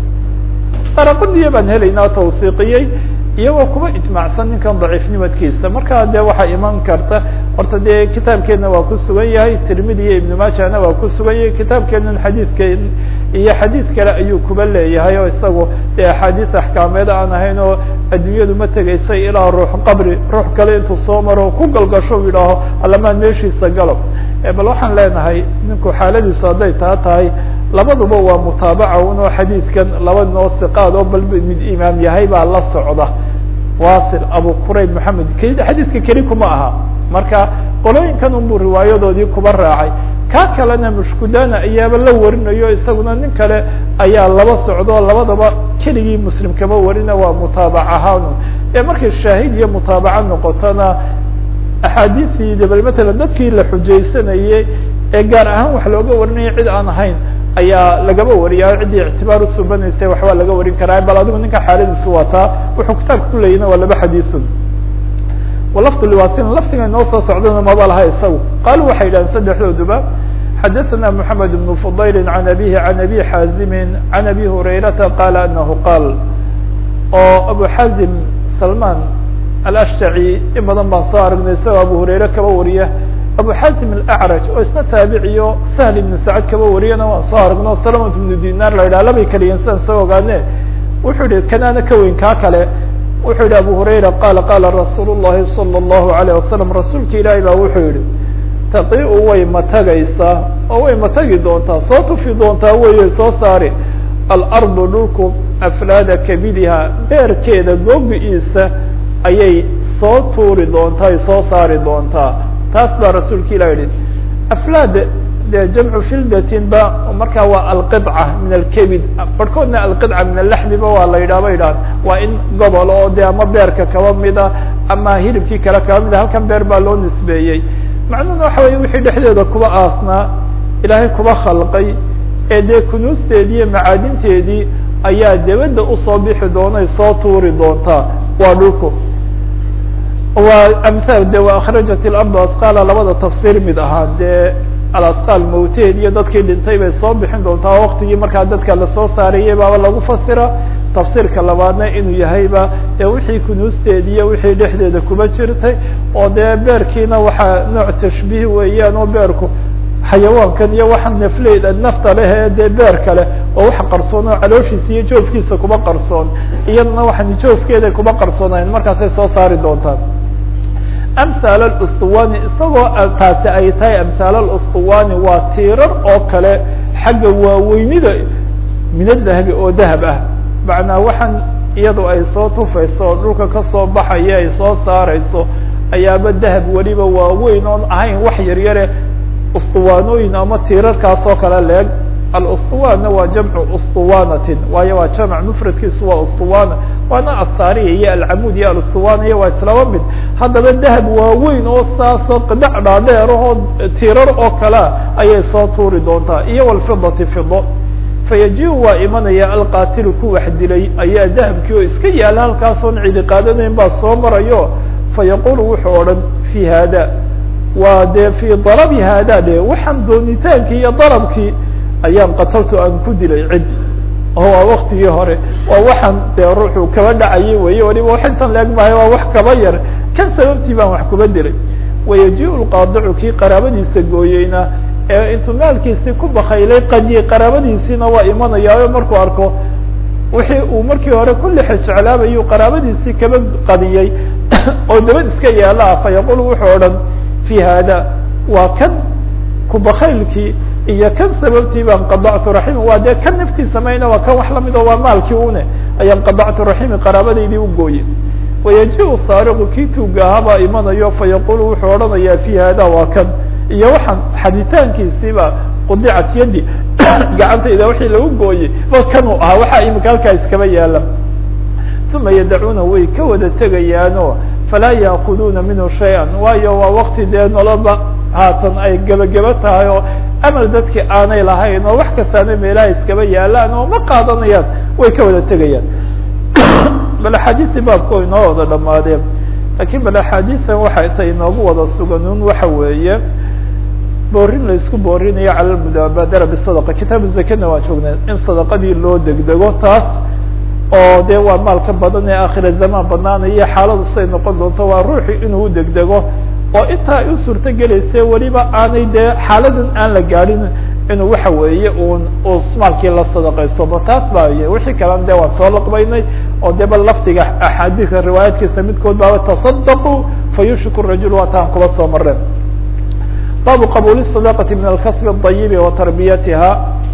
daraquniya baan helaynaa tawsiiqiyey iyagoo kuba ijmacsan ninkan daciifnimadkiisa markaa dee waxaa iman karta horta dee kitaabkeena waa ku sugan yahay tirmidi iyo ibnu maajahna waa ku sugan yahay kitaabkeenan xadiidkeen iyo xadiid kale ayuu kuba leeyahay oo isagu dee axaadiis axkaameed aan ahayn oo adduunyadu ma tegaysay ilaa ruux qabri ruux kale intuu soo maro ku galgasho u yidhaaho allamaan meeshiisa galo bal waxaan leenahay ninku xaaladiisu hadday taa tahay labaduba waa mutaabaca unoo xadiidkan laba noo siqaad oo bal mid imaam yahay baa la socda wasil abu qurayb maxamed k xadiiska keli kuma aha marka qolooyinkan unbuu riwaayadoodii kuba raacay ka kalena mushkudana ayaaba la warinayo isaguna nin kale ayaa laba socdo labadaba keligii muslim kama warina waa mutaabac ahaanu ee markay shaahid iyo mutaabaca noqotona axaadiisii de bal matalan dadkii la xujaysanayey ee gaar ahaan wax looga warinaya cid aan ahayn ayaa lagaba wariyaa ciddii ictibaar usubanaysay waxbaa laga warin karaa bal adigu ninka xaaladiisu wataa wuxuu kitaabka kuleeyina waa laba xadiisun walafdu liwasin lafdiga inoo soo socdana maba laha isagu qaalu waxay yidhahdeen saddexdooduba xadaثna mحamed بن fضayl عan abihi عan abi xaazimi عan abi hurayrata qala anahu qaal oo abu xaazim salman alashtaci in badan baan soo aragnay isagoo abu hurayre kaba wariya abu xatim alacraj oo isna taabiciyo sahl ibnu sacad kaba wariyana waan soo aragno salamat ibnu dinar la yidhaha labay keliyan sidaan soo ogaane wuxuu yihi kanaana ka weyn kaa kale wuxuu yihi abu hurayra qaala qaala rasuul llahi salى اllahu alayه wasalam rasuulka ilaahi baa wuxuu yihi taqi-u way matagaysaa oo way matagi doontaa soo tufi doontaa weye soo saari alardu dhulku aflaada kabidiha beerkeeda goobi-iisa ayay soo tuuri doontaa ay soo saari doontaa taas baa rasuulka ilah yihi aflaad de jamcu fildatin ba markaa waa alqidca min alkebid barhkoodna alqidca min alaxmiba waa la yidhah ba yidhaha waa in gobol oo de ama beerka kaba mida ama hilibkii kale kaba mida halkan beer baa loo nisbeeyey macnuhuna waxa weye wixii dhexdeeda kuba aasnaa ilaahay kuba khalqay ee dee kunuusteedii iyo macaadinteedii ayaa debadda usoo bixi doonay soo tuuri doontaa waa dhulku waa amhaal de wa akhrajat ilardu asqaala labada tafsiir mid ahaa dee alasqaal mawteed iyo dadkii dhintay bay soo bixin doontaa waktigii markaa dadka lasoo saarayay baaba lagu fasira tafsiirka labaadna inuu yahayba dee wixii kunuusteed iyo wixii dhexdeeda kuba jirtay oo dee beerkiina waxaa nooc tashbiih weeyaan oo beerku xayawaankan iyo waxa nafleyda nafta leh ee dee beer kale oo wax qarsoon oo calooshiisa iyo joofkiisa kuba qarsoon iyadana waxaan joofkeeda kuba qarsoonayn markaasay soo saari doontaan amhaal alustuwani isagoo taasi ay tahay amhaal alustuwani waa tiirar oo kale xagga waaweynida minadahabi oo dahab ah macnaa waxaan iyadu ay soo tufayso oo dhulka kasoo baxaya ay soo saarayso ayaaba dahab weliba waaweyn oon ahayn wax yaryare ustuwaanooyin ama tiirarkaas oo kale leeg alustuwaanna waa jamcu ustuwanatin waayo waa jamc mufradkiisu waa ustuwana waana asaariya iyo alcamuud iyo alustuwana waa islaba mid haddaba dahab waaweyn oo saasoo qidhac dhaadheer oo tiirar oo kalea ayay soo tuuri doontaa iyo walfidati fido fayaji-u waa imanaya alqaatilu ku wax dilay ayaa dahabkii oo iska yaala halkaasoon cidi qaadanayn baa soo marayo fayaqulu wuxuu odhan fi hada waa dee fii dalabi hada de waxaan doonitaankii iyo dalabkii ayaan qataltu aan ku dilay cid oo waa waktigii hore waa waxaan dee ruuxu kaba dhacayay weye waliba wax intan leeg maayo waa wax kaba yar kan sababtii baan wax kuba dilay wayaji-u lqaadicu kii qaraabadiisa gooyeyna ee intuu maalkiisii ku bakaylay qadiyey qaraabadiisiina waa imanayaayo markuu arko wixii uu markii hore ku lixe jeclaabayuu qaraabadiisii kaba qadiyey oo dabad iska yaala fa yaqul wuxuu odhan fi hada waa kan kubakaylkii iyo kan sababtii baan qadactu raximi waa dee kan naftiisa mayna waa kan wax lamid oo waa maalkii une ayaan qadactu raximi qaraabadaydii u gooyey wayaji-u saariqu kii tuugahaa baa imanayo fayaqulu wuxuu odhanayaa fi hada waa kan iyo waxaan xaditaankiisiiba qudicat yadi gacantayda wixii lagu gooyey ba kanuu ahaa waxaa imika halkaa iskaba yaala uma yadacuuna way ka wada tegayaano falaa yaakuduuna minhu shay-an waayo waa wakti dee noloba haatan ay gebageba tahay oo amal dadkii aanay lahayn oo wax kastaana meelaha iskaba yaalaan oo ma qaadanayaan way ka wada tegayaan bal axaadiistii baabku way inoo wada dhamaadeen lakin bal axaadiisan waxay ta inoogu wada suganun waxa weeye boorin la isku boorinayo cala lmudaabadara bisadaqa kitaabu zakana waan joognay in sadaqadii loo degdego taas oo de waa maalka badan ee akhira zamaan banaanaya xaaladu siday noqon doonto waa ruuxi inuu degdego oo intaa ay u suurto gelayse weliba aanay dee xaaladan aan la gaadhin inuu waxa weeye un uu maalkii la sadaqaysto ba taas baa y wixii kalena de waan soo laqbaynay oo de bal lafdiga axaadiika riwaayaadkiisa midkood baaba tasadaqu fayushriku rajul waa taan kuba soo mareen baabu qabuuli sadaqati min alkasbi اdayibi wa tarbiyatiha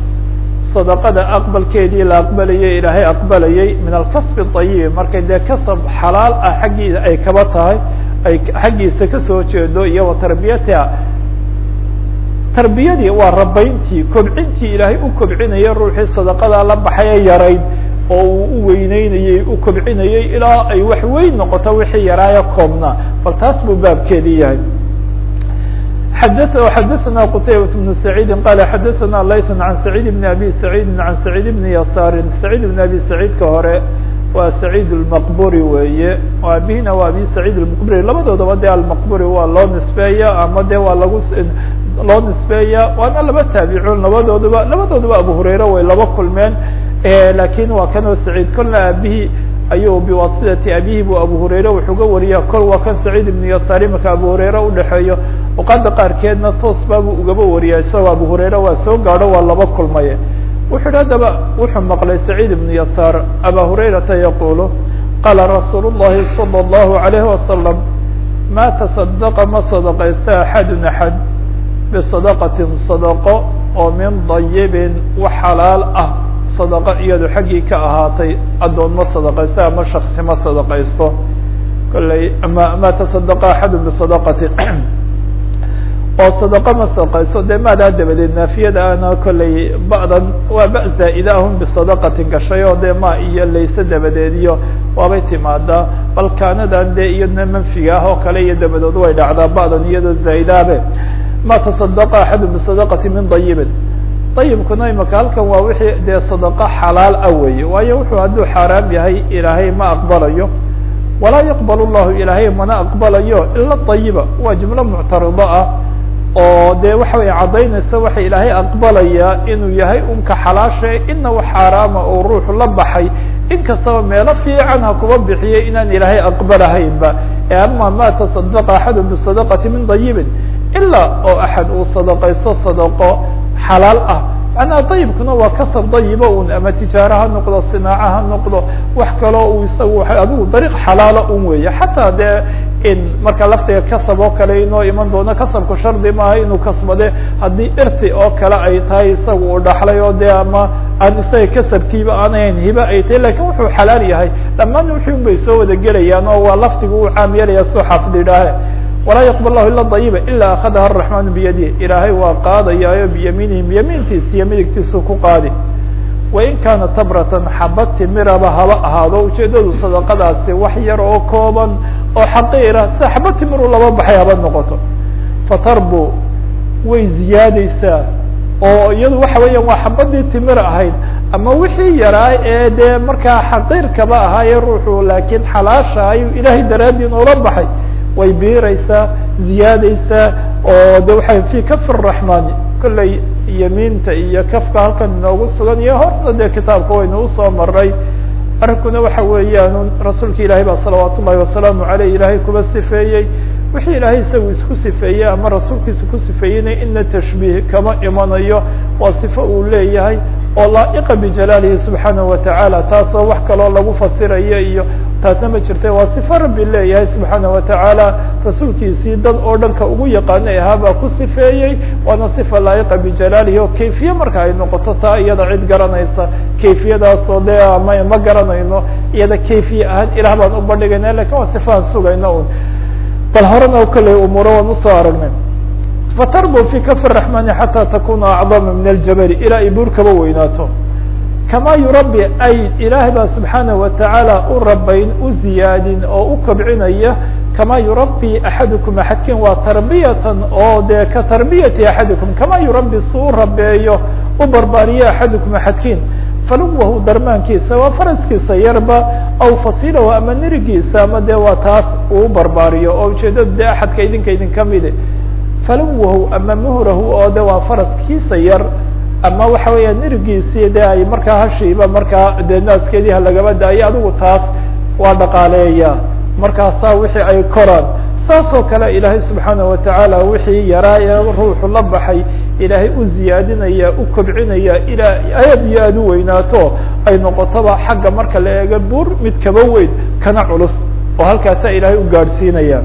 sadaqada aqbalkeedii la aqbalayay ilaahay aqbalayay min alkasbi اdayibi markay dee kasab xalaal ah xaggiisa ay kaba tahay ay xaggiisa kasoo jeedo iyo wa tarbiyatiha tarbiyadii waa rabayntii kobcintii ilaahay u kobcinayay ruuxii sadaqadaa la baxay ee yarayd oo uu u weyneynayey u kobcinayay ilaa ay wax weyn noqoto wixii yaraayo koobnaa bal taas buu baabkeedii yahay xadaثna qtaybaة بن سعيidi qala xadaثna layث عan سacيid بn abi سacيidi عan سacيid بn yasaari سacيid بn abi سacيidka hore waa سacيid الmqburi weeye abihina waa abi سacيid الmqburi labadoodaba de almqburi waa loo nisbeeya ama de waa lagu loo nisbeeya waana laba taabicuun labadooduba labadooduba abu hurayra way laba kulmeen lakin waa kanoo سacيid kolna aabihii ayuu biwasidati abihi bu abu hurayre wuxuu ga wariya kol waa kan saciid ibnu yasaar imaka abu hurayre udhexeeyo oqada qaarkeedna toos baabuu ugaba wariya isagoo abu hurayre waa soo gaadho waa laba kulmaye wuxuu hi haddaba wuxuu maqlay saciid ibnu yasaar aba hurayrata yaqulu qaala rasuul llahi salى اllahu alayhi wasalam ma taصadaqa ma sadaqaysta axadun axad bisadaqatin sadaqo oo min dayibin wax xalaal ah sadaqo iyado xaggii ka ahaatay addoon ma sadaqaysto ama shaksi ma sadaqaysto kolley ma ma tasadaqa axadu bisadaqati oo sadaqo ma sadaqaysto dee maadaa dabadeed naafiyada ana kolley ba'dan waa ba zaa'ida ahun bisadaqatin gashay oo dee ma iyo layse dabadeed iyo waabay timaadaa bal kaanadan dee iyadna manfiga ah oo kale iyo dabadood way dhacdaa ba'dan iyadoo zaa'idaabe ma tasadaqa axadu bisadaqati min dayibin dayibkuna imaka halkan waa wixii dee sadaqo xalaal ah weeye waayo wuxuu hadduu xaaraam yahay ilaahay ma aqbalayo walaa yaqbal llahu ilaahay mana aqbalayo ila dayiba waa jumlo muctarido ah oo dee waxa wey caddaynaysa waxa ilaahay aqbalayaa inuu yahay unka xalaasha ina wax xaaraama oo ruuxu la baxay in kastaba meelo fiican ha kuba bixiyay inaan ilaahay aqbalahaynba e ama ma tasadaqa axadu bisadaqati min dayibin ilaa oo axad uu sadaqaysto sadaqo xalaal ah macnaha dayibkuna waa kasab dayiba un ama tijaaro ha noqdo sinaaco ha noqdo wax kaloo uu isagu adigu dariiq xalaala un weeye xataa dee in marka laftiga kasab oo kale inoo iman doono kasabku shardi maaha inuu kasbade haddii irti oo kale ay tahay isaga uu dhaxlay oo dee ama aan isaga kasabkiiba aanahayn hibe ay tahay lakin wuxuu xalaal yahay dhammaan wixi un bay soo wada gelayaan oo waa laftiga uu caam yeelaya soo xaafid idhaahe walaa yaqbal lahu ila dayiba ila akadaha araxmaanu biyadihi ilaahay waa qaadayaayo biyamiinihi biyamiintiisa iyo midigtiisu ku qaadi wain kaana tabratan xaba timiraba haba ahaado ujeedadu sadaqadaasi wax yar oo kooban oo xaqiira sida xaba timiru laba baxay haba noqoto fatarbu way ziyaadeysaa oo iyadu waxa weeyaan waa xabadii timir ahayd ama wixii yaraa ee dee markaa xaqiirkaba ahaaye ruuxu laakiin xalaasha ayuu ilaahay daraadii noola baxay way biiraysaa ziyaadaysaa oo de waxay fi kafi raxmaani kolley yamiinta iyo kafka halkan inoogu sugan iyo horta dee kitaabka waynu usoo maray arrinkuna waxa weeyaan rasuulka ilaahay baa salawaat ullahi wasalaamu aleyh ilaahay kuba sifeeyey wixii ilaahay isagu isku sifeeyey ama rasuulkiisa ku sifeeyeyna ina tashbiih kama imanayo waa sifo uu leeyahay oo laa'iqa bijalaalihi subxaanahu watacaala taasoo wax kaloo lagu fasirayo iyo taasna ma jirta waa sifo rabbi leeyahay subxaanahu watacaala rasuulkiisii dad oo dhanka ugu yaqaanay ahaabaa ku sifeeyey waana sifa laa'iqa bijalaalihi oo kayfiye marka ay noqoto taa iyada cid garanaysa kayfiyadaasoo de ama ma garanayno iyada kayfiye ahaan ilah baan u bandhigayna lakin waa sifaan sugayna un bal horena kolley umuuro waan usoo aragnay fatarbu fi kafi raxmani xataa takuna acdama min aljabali ilaa ay buur kaba weynaato kama yurabi ay ilaahay baa subxaanahu watacaala u rabayn u ziyaadin oo u kobcinaya kama yurabi axadukum axadkin waa tarbiyatan oo dee ka tarbiyati axadikum kama yurabi si u rabeeyo u barbaariyo axadukum axadkin faluwahu darmaankiisa waa faraskiisa yarba aw fasilahu ama nirigiisa ama de waa taas uu barbaariyo oo ujeedada de axadka idinka idin kamide faluwahu ama muhrahu oo de waa faraskiisa yar ama waxa weeya nirigiisii de ay markaa hashiiba markaa dee naaskeedii halagaba daayo adigu taas waa dhaqaaleeya markaasaa wixii ay koraan saas oo kale ilaahay subxaanaه watacaala wixii yaraa ee ruuxu la baxay ilaahay u ziyaadinaya u kobcinaya ilaa aad iyo aad u weynaato ay noqotoba xagga marka la eego buur mid kaba weyn kana culus oo halkaasaa ilaahay u gaadhsiinaya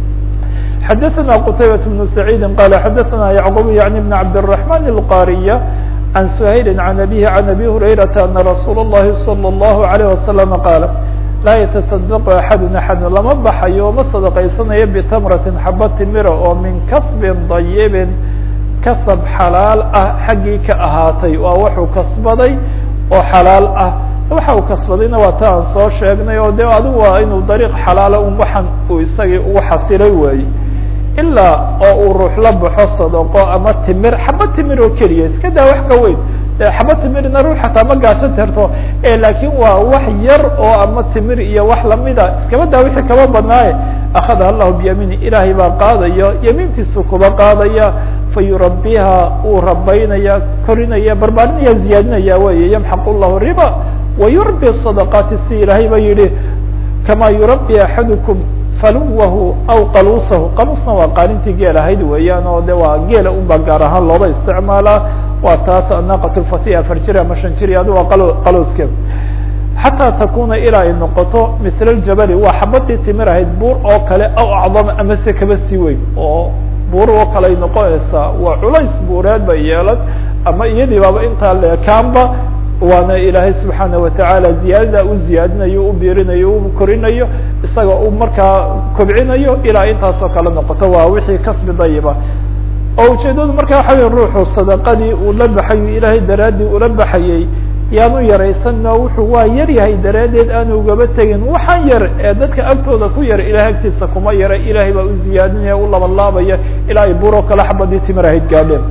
xadaثna qtaybaة بن سacيidi qala xadaثna yعqub yaعni بn cabdالرحman الqاriya عan shayli عan abihi عan abi hurayraةa ana rasuul الlahi salى الlahu عalيه wasalam qaala laa yataصadq axadu axad lama baxayo ma sadaqaysanayo bitamratin xaba timira oo min kasbin dayibin kasab xalaal ah xaggii ka ahaatay waa wuxuu kasbaday oo xalaal ah waxa uu kasbadayna waa ta aan soo sheegnay oo de adigu waa inuu dariiq xalaala un waxan uu isagii ugu xasilay waaye ilaa oo uu ruux la baxo sadaqo ama timir xaba timir oo keliya iska daa wax ka weyn xaba timirna ruux xataa ma gaajo terto laakin waa wax yar oo ama timir iyo wax lamida iskaba daa wixii kaba badnaaye akhadaha allahu biyamiini ilaahay baa qaadaya yamiintiisu kuba qaadaya fayurabiha uu rabaynaya korinaya barbaarinaya ziyaadinaya wey yamxaq llahu riba wayurbi sadaqaati si ilaahay ba yihi kama yurabi axadukum faluwahu aw qaluusahu qaluusna waa qaalintii geel ahayd weeyaan oo de waa geela unba gaar ahaan looba isticmaalaa waa taas anaqat lfatiha afar jir ama shan jir adi waa qaluuske xataa takuna ilaa ay noqoto misla ljabali waa xabadii timir ahayd buur oo kale aw acdama ama se kaba sii weyn oo buur oo kale ay noqonaysaa waa culays buureed bay yeelan ama iyadii baaba intaa leekaanba waana ilaahay subxaana watacaala ziyaadada u ziyaadinayo u biirinayo u korinayo isaga uu markaa kobcinayo ilaa intaasoo kale noqoto waa wixii kasbi dayiba oo ujeedadu marka waxa wey ruuxu sadaqadii uu la baxayo ilaahay daraadii ula baxayey yaanu yaraysanno wuxuu waa yar yahay daraaddeed aanu ugaba tegin waxaan yar ee dadka agtooda ku yar ilahay agtiisa kuma yara ilaahay baa u ziyaadinaya u labalaabaya ilaa ay buuroo kale xabadii timir ahayd gaadheen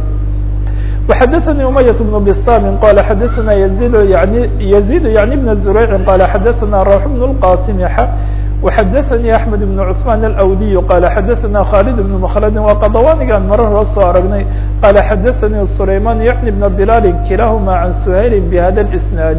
وxdثnي أمyة بن بsام qال xdثna يزيد يعني يزيد يعني بن زريع qال xdثna روح بن القاسم وxdثnي أحمد بن عثمان الأودي qال xdثna خالد بن مخلد waa qdوانigan marar la soo aragnay qال xdثnي سليمان يعني بن بلال كiلahma عن سهيل بhda الاسناaد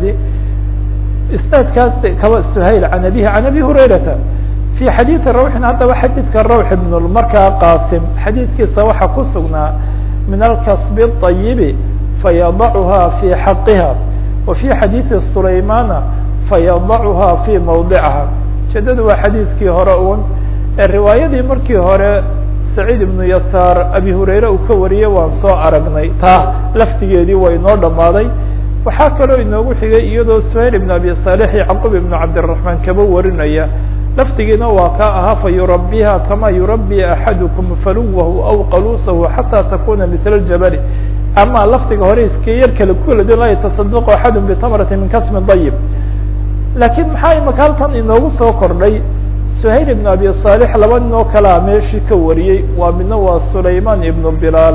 isناadkaas kaba سهيل عن أبيه عن أبي هريرة في xadيث روح haddaba xadيثka روح بن markaa qاsم xadيثkiisa waxa ku sugnaa من الكصب الطيب فيضعها في حقها وفي حديث سليمان فيضعها في موضعها ujeedadu waa xadiiskii hore un ee riwaayadii markii hore سacيid بن يasاr abi hurayre uu ka wariyey waan soo aragnay taa laftigeedii waa inoo dhamaaday waxaa kaloo inoogu xigay iyadoo سhayl بن abi صالح yعqub بن cabdالرحمن kaba warinaya laftigiina waa ka ahaa fayurabiha kama yurabi axadukum faluwahu aw qaluusahu xataa takuna mila ljabali ama laftiga hore iska yar kale kuladin laa yataصadq axadu bitamrati min kasmi dayib lakiin maxaa imaka halkan inoogu soo kordhay suhayl ibn abi صالح laba nin oo kalea meeshii ka wariyey waa midna waa sulayman ibnu bilaal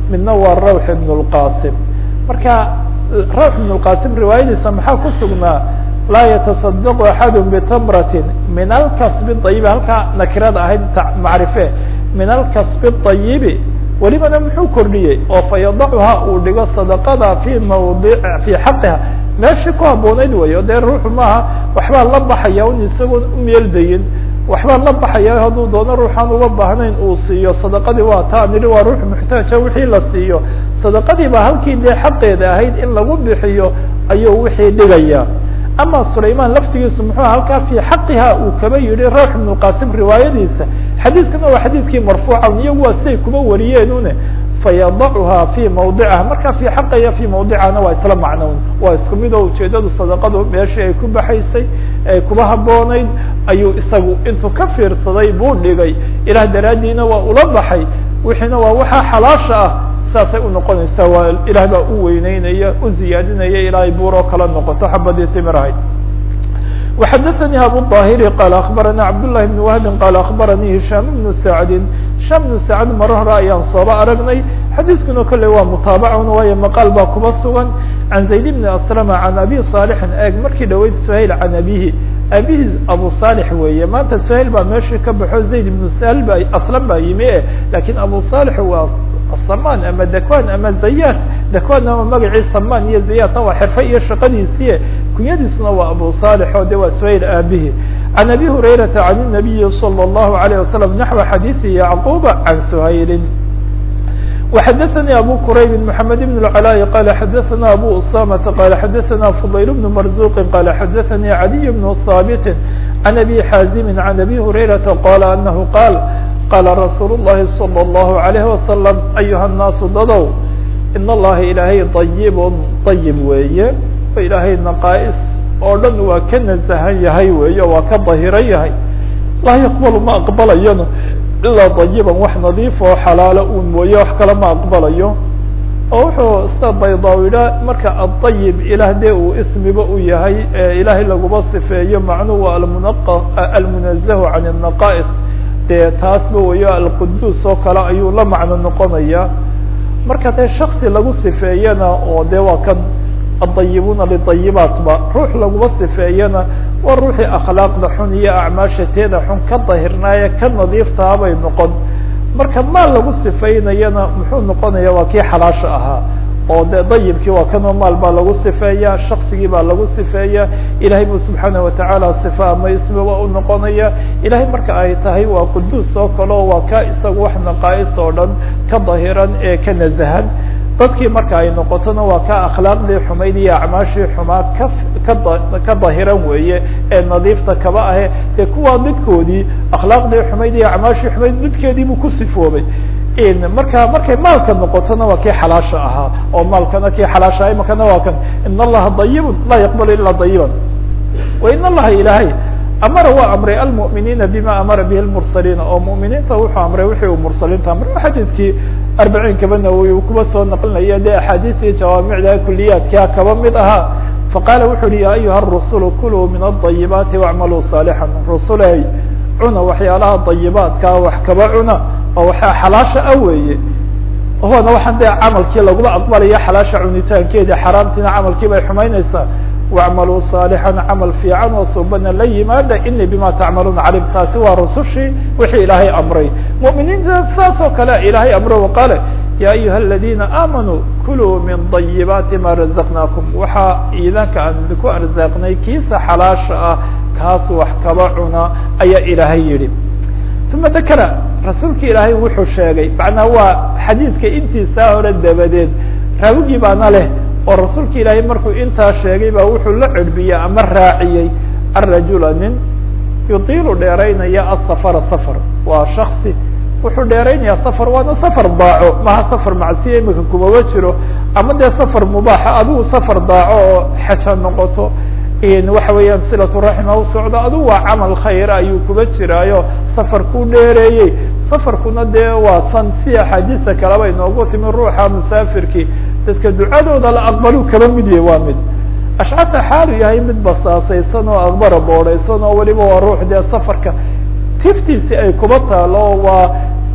midna waa rawx ibn اlqasim marka rawx ibn اlqasim riwaayadiisa maxaa ku sugnaa laa yataصadq axad btamrati min alkasb ayibi halkaa nakirada ahayd macrife min alkasb الطayibi welibana muxuu kordhiyey oo fayadacha uu dhigo sadaqada fi mawdi fi xaqiha meeshii ku habooneyd weyo dee ruuxu maaha waxbaa la baxaya un isagoon umeeldayin waxbaa la baxaya hadduu doono ruuxaan uga baahnayn uu siiyo sadaqadii waa taa nidhi waa ruux muxtaaja wixii la siiyo sadaqadii baa halkii dee xaqeeda ahayd in lagu bixiyo ayuu wixii dhigaya ama sulayman laftigiisu muxuu halkaa fi xaqiha uu kaba yihi rawx ibn qasim riwaayadiisa xadiiskana waa xadiiskii marfuuca iyagu waa siday kuma wariyeen une fayadacuha fi mawdiciha marka fi xaqaya fi mawdicana waa isla macnown waa isku mid oo ujeedadu sadaqadu meeshii ay ku baxaysay ay kuba habooneyd ayuu isagu intuu ka fiirsaday buu dhigay ilah daraadiina waa ula baxay wixiina waa waxaa xalaasha ah saasay unoqonaysaa waa ilaah baa u weyneynaya u ziyaadinaya ilaahay buuroo kala noqoto xabadii timirahayd وxadثnي abu الطاhiri qال aخbarana cabdاللahi بن وهbi qال aخbaranii هisham بن sacdi hisham بن sacd maro hore ayaan sooba aragnay xadiiskuna kole waa mutaabacun waayo maqaal baa kuba sugan can zayd بn aslm can abi صاalxin eeg markii dhaweyd shayl can abihi abihi abu صالح weeye maanta shayl baa meeshii ka baxo zayd بn sl ba aslam baa yimi e lakin abu صالح waa saman ama dakwan ama zayat dakwan ama magacii saman iyo zayatna waa xirfe iyo shaqadiisiie kunyadiisuna waa abu صالح o de waa shayl aabihi can abi hurayrata can الnabiyi slى الlahu عalيه wasalam naxو xadiiثi yacquba can shayli وxadثnي abو qrayb محamed بن العلاء qال xadثna abو اسامة qال xadثna فضyل بن مرزوq qال xadثnي عadي بن ثابت عن أbي xاaزم عن أbي هريرةa qال أنه qاal qاla رasuul الlahi صلى الله عليه وسلم أyuha الناas dadow in اllaha ilaahay طayب طayب weeye o ilaahay نaqاais oo dhan waa ka naزhan yahay weeye waa ka dahiran yahay laa yqbl ma aqbalayana ilaa dayiban wax nadiif oo xalaalo uu mooye wax kale ma aqbalayo oo wuxuu sida baydawidha marka adayib ilaah dee uu ismiba u yahay ee ilaahay laguma sifeeyo macnuhu almunaqa almunazahu can الnaqais dee taasba weyo alquduus oo kale ayuu la macno noqonaya marka dee shaksi lagu sifeeyana oo de waa kan adayibuna lidayibaatba ruux laguma sifeeyana waa ruuxii akhlaaqda xun iyo acmaasha teeda xun ka dahirnaaye ka nadiiftaha bay noqon marka maal lagu sifeynayana muxuu noqonaya waa kii xalaasha ahaa oo de dayibkii waa kanoo maal baa lagu sifeeya shaksigii baa lagu sifeeya ilahay bu subxaanaه watacaala sifa ama ismi waa u noqonaya ilahay marka ay tahay waa quduus oo kaleo waa ka isaga wax naqaais oo dhan ka dahiran ee ka nazahan dadkii marka ay noqotona waa ka akhlaaqdii xumayd iyo acmaashii xumaa ka ka ka dahiran weeye ee nadiifta kaba ahe dee kuwaa midkoodii akhlaaqdii xumayd iyo acmaashii xumayd midkeedii buu ku sifoobay marka markay maalka noqotona waa kii xalaasha ahaa oo maalkana kii xalaasha aha imakana waa kan in allaha dayibun laa yaqbalu ilaa dayiban wa in allaha ilaahay amara waa amray almu'miniina bima amara bihi lmursaliina oo mu'miniinta wuxuu amray wixii uu mursaliinta amray xadiidkii arbaciin kaba nawowi uu kuba soo naqlinaya de axaadiistii jawaamicda kuliyaadkaa kaba mid ahaa faqaala wuxu uhi ya ayuha rusulu kuluu min adayibaati wacmaluu saalixan rusuley cuna waxyaalaha dayibaadkaa wax kaba cuna oo waxaa xalaasha ah weeye hoona waxaan dee camalkii laguma aqbalaya xalaasha cunitaankeedi xaraamtiina camalkii bay xumaynaysaa wacmaluu saalixan camal fiican oo subana la yimaada ini bima tacmaluuna calim taasi waa rusushii wixii ilaahay amray mu'miniinta saas oo kale ilaahay amro waqaale ya ayuha aladina aamanuu kuluu min dayibaati ma razaqnaakum waxaa iidanka aan idinku arsaaqnay kiisa xalaasha ah kaas wax kaba cuna ayaa ilaahay yihi uma dakara rasuulki ilaahay wuxuu sheegay macnaa waa xadiidka intiisaa hore dabadeed raawigii baana leh oo rasuulka ilaahay markuu intaa sheegay baa wuxuu la cerbiyey ama raaciyey arajula nin yutiilu dheeraynaya asafara safar waa shaksi wuxuu dheeraynaya safar waana safar daaco maha safar macsiya imika kumaba jiro ama dee safar mubaaxa adigu safar daaco oo xeja noqoto waxa weeyaan silatu raxima u socdo adigu waa camal khayra ayuu kuba jiraayo safar ku dheereeyey safarkuna dee waa san si axaadiista kaleba inoogu timi ruuxa musaafirkii dadka ducadooda la aqbalu kaba mid yahy waa mid ashcata xaalu yahay mid basaasaysan oo aqbara boodhaysan oo weliba waa ruux dee safarka tiftiisi ay kuba taalo waa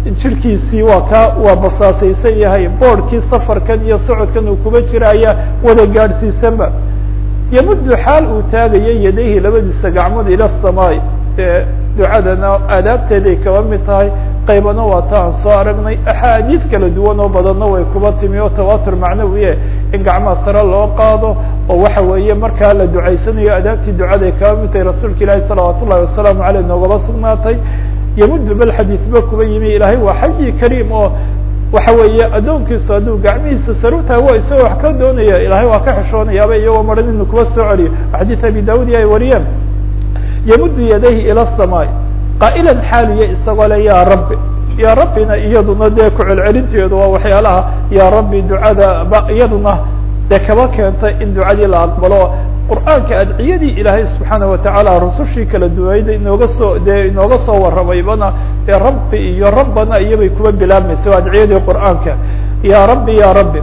jirkiisii waa ka waa basaasaysan yahay boorhkii safarkan iyo socodkan uu kuba jira ayaa wada gaadhsiisanba yamuddu xaal uu taagayo yadayhi labadiisa gacmood ila samaai dee ducadana aadaabteeday kaba mid tahay qaybana waa ta aan soo aragnay axaadiid kala duwan oo badanna way kuba timi oo tawatur macnawiye in gacmaha sare loo qaado oo waxa weeye markaa la ducaysanayo adaabtii ducaday kaba mid tahay rasuulka ilaahi salawaat ullahi wasalaamu aleyh noogaba sugnaatay yamuddu bal xadiidba kuba yimi ilaahay waa xayi kariim oo waxa weeye addoonkiisu hadduu gacmihiisa saru taago isagoo wax ka doonaya ilahay waa ka xishoonayaaba iyagoo maran inu kuba soo celiyo xadiid abi daud ay wariyeen yamuddu yadayhi ila الsamaai qaa'ilan xaaliya isagoo le ya rabbi ya rabbina iyaduna dee ku celcelinteedu waa waxyaalaha ya rabbi ducada ba iyaduna dee kaba keentay in ducadii la aqbalo qur'aanka adciyadii ilaahay subxaana watacaala rusushii kala duwayda inooga soo dee inooga soo warramaybana dee rabbi iyo rabbana iyobay kuba bilaabmaysa waa adciyadii qur'aanka ya rabbi ya rabbi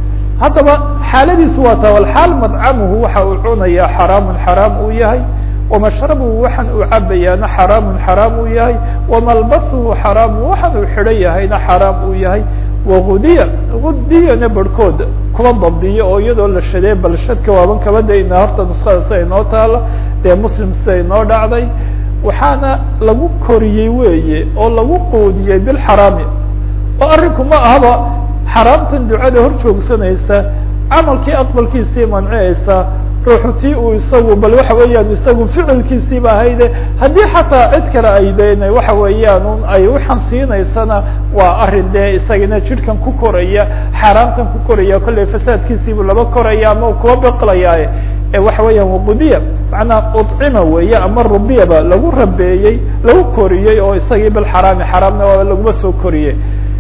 haddaba xaaladiisu waa ta walxaal madcamuhu waxa uu cunayaa xaraamun xaraam uu yahay wamashrabuhu waxaan uu cabayaana xaraamun xaraam uu yahay wamalbasuhu xaraamu waxaan uu xidhan yahayna xaraam uu yahay wagudiya gudiyana barhkood kuwa dabdiyo oo iyadoo la shadee bal shadka waaban kaba dayna horta nuskada sida inoo taalo dee muslim sida inoo dhacday waxaana lagu koriyey weeye oo lagu quudiyey bilxaraami oo arrinku ma ahaba xaraamtan ducada hor joogsanaysa camalkii aqbalkiisii mancinaysa ruuxu tii uu isagu bal waxa weeyaan isagu ficilkiisiiba ahayde haddii xataa cid kale ay deen waxa weeyaan un ay waxaan siinaysana waa arrin dee isagana jidhkan ku koraya xaaraamtan ku koraya kolley fasaadkiisiibu laba koraya ama kuwa beqlayaaye waxa weeyaan waqudiya macnaa ucima weeye ama rubiyaba lagu rabeeyey lagu koriyey oo isagii bilxaraami xaraamna waa laguma soo koriyey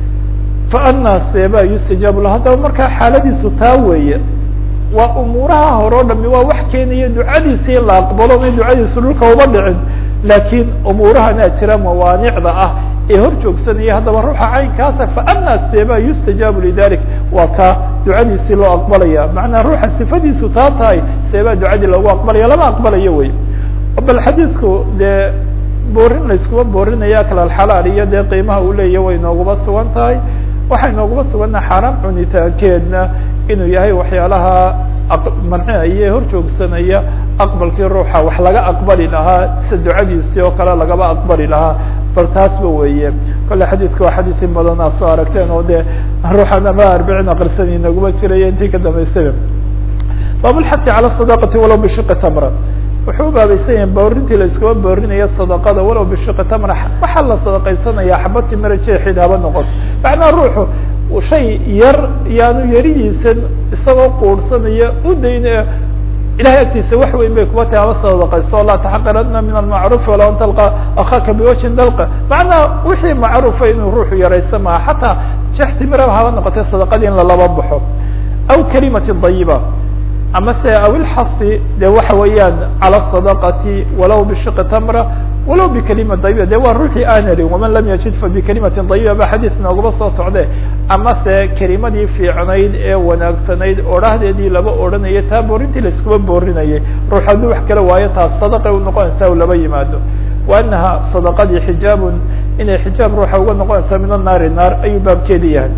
fa anaa seeba yustajaabu la haddaba markaa xaaladiisu taa weeye waa umuuraha hore o dhami waa wax keenaya ducadiisi in la aqbalo may ducadiisu dhulka uba dhicin laakiin umuurahanaa jira mawaanicda ah ee hor joogsanaya haddaba ruuxa caynkaasa faanaa seeba yustajaabu lidalik waa kaa ducadiisii loo aqbalaya macnaa ruuxa sifadiisu taa tahay seebaa ducadii loogu aqbalaya lama aqbalayo wey bal xadiidku dee boorin layskuma boorinaya kalalxalaal iyo dee qiimaha uu leeya way nooguma sugan tahay waxay nooguma sugannaha xaaraam cunitaankeedna inuu yahay waxyaalaha mancinaya hor joogsanaya aqbalkii ruuxa wax laga aqbali lahaa sida ducadiisii oo kale lagaba aqbali lahaa bal taasba weeye kolle xadiidka waa xadiis in badan aa soo aragteen oo dee ruuxan ama arbiciin aqrisan inaguma jiraya intii ka dambaysaba baabulxati cala sadaqati walow bishiqi tamra wuxuu ubaabaysan yahay boorintii la iskuma boorinayo sadaqada walow bishiqi tamra waxaa la sadaqaysanaya xaba timira jeexid haba noqoto macnaa ruuxu shay yar yaanu yaridiisan isagoo quursanaya u dayn ilahay agtiisa wax weyn bay kuba tahay haba sadaqayso laa taxaqirana min almacruufi wala an talqa akhaaka biwajhin dalqa macnaa wixii macruufa inuu ruuxu yaraysa maha xataa jeex timiraba haba noqotay sadaqadii in lalaba baxo aw kalimati dayiba ama se aw ilxasi de waxa weeyaan cala sadaqati walow bishiqi tamra walow bikalima dayiba de waa ruuxii aan helin waman lam yajid fa bikalimatin dayiba ba xadiis noogaba soo socde ama se kelimadii fiicnayd ee wanaagsanayd odhahdeedii laba odhanayo taa boorintii laiskuma boorinayay ruux hadduu wax kala waayo taas sadaqay u noqonaysaa u laba yimaado wa anaha sadaqadii xijaabun inay xijaab ruuxa uga noqonaysaa min annaari naar ayuu baabkeedi yahay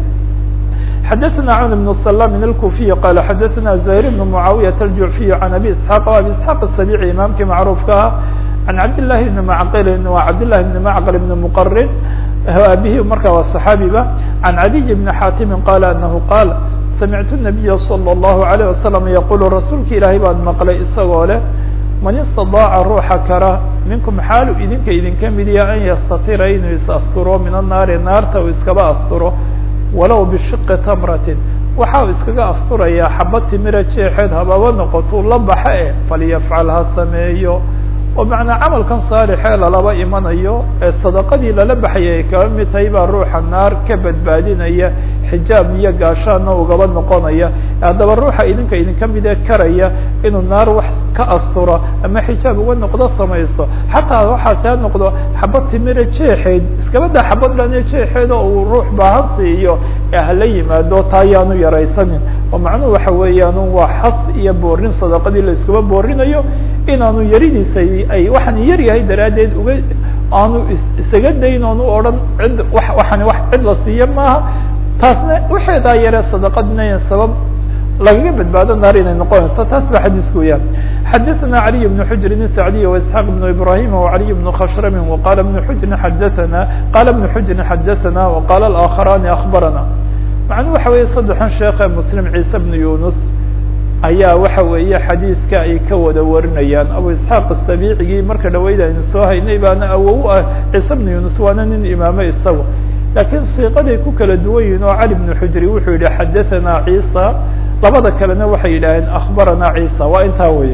xdثna cwn بن سلام الكوفي qال xdثna زهير بن معاوية الجعفي عن أbي اسحاq أbي اسحاq السبيعي imaamkii macروفka ah عن cabd للhi بن معqل wa cabd للhi بن معqل بن مqرن abihi marka waa صحaabiba عن عdي بن xاtم qال أنه qاl سمعت النبي صلى الله عليه وسلم يقul rasuulka ilaahay baan mqlay isagoo leh man اsتaضاaca ruuxa kara minkum xaalu idinka idinka midiya an ystatira inuu is asturo min الnaari naarta uu iskaba asturo walow bishiqi tamratin waxa uu iskaga asturayaa xaba timira jeexeed hababa noqotou la baxa e falyafcal ha sameeyo oo macnaa camalkan saalixee lalaba imanayo ee sadaqadii lala baxaya ay kaba mid tahay baa ruuxa naar ka badbaadinaya xijaab iyo gaashaana ugaba noqonaya haddaba ruuxa idinka idinka midee karaya inuu naar wax ka asturo ama xijaab uga noqdo samaysto xataa waxaase ha noqdo xabad timira jeexeed iskabada xabad dhane jeexeed oo uu ruux baahan siiyo ee hala yimaado taa yaanu yaraysanin oo macnuhu waxa weeyaan waa xas iyo boorin sadaqadii la iskuba boorinayo inaanu yaridiisa ay waxaan yar yahay daraaddeed uga aanu isaga dayn oon u odhan cid waxani wax cid la siiyo maaha taasna waxeedaa yare sadaqadina sabab lagaga badbaado naar inay noqonayso taas ba xadiisku weyaan xadaثna عaliي بن xujri sacdiy واسحاq بن ibrahim وعaliي بن khshrm وqala بن xujri xadaثna qala بن xujri xadaثna وqala الآkخarani أخbarana macnuu waxa weeye saddexan sheekhe mslim ciise بن yunus ayaa waxa weeye xadiiska ay ka wada warinayaan abu isxaaq الsabicigii marka dhaweyd aynu soo haynay baana awow ah ciise بن yunus waana nin imaame isaga lakiin siiqaday ku kala duwan yihin oo cali بن xujri wuxuu yihi xadaثna cisa labada kalena waxay yidhaaheen akbarana cisa waa intaa weye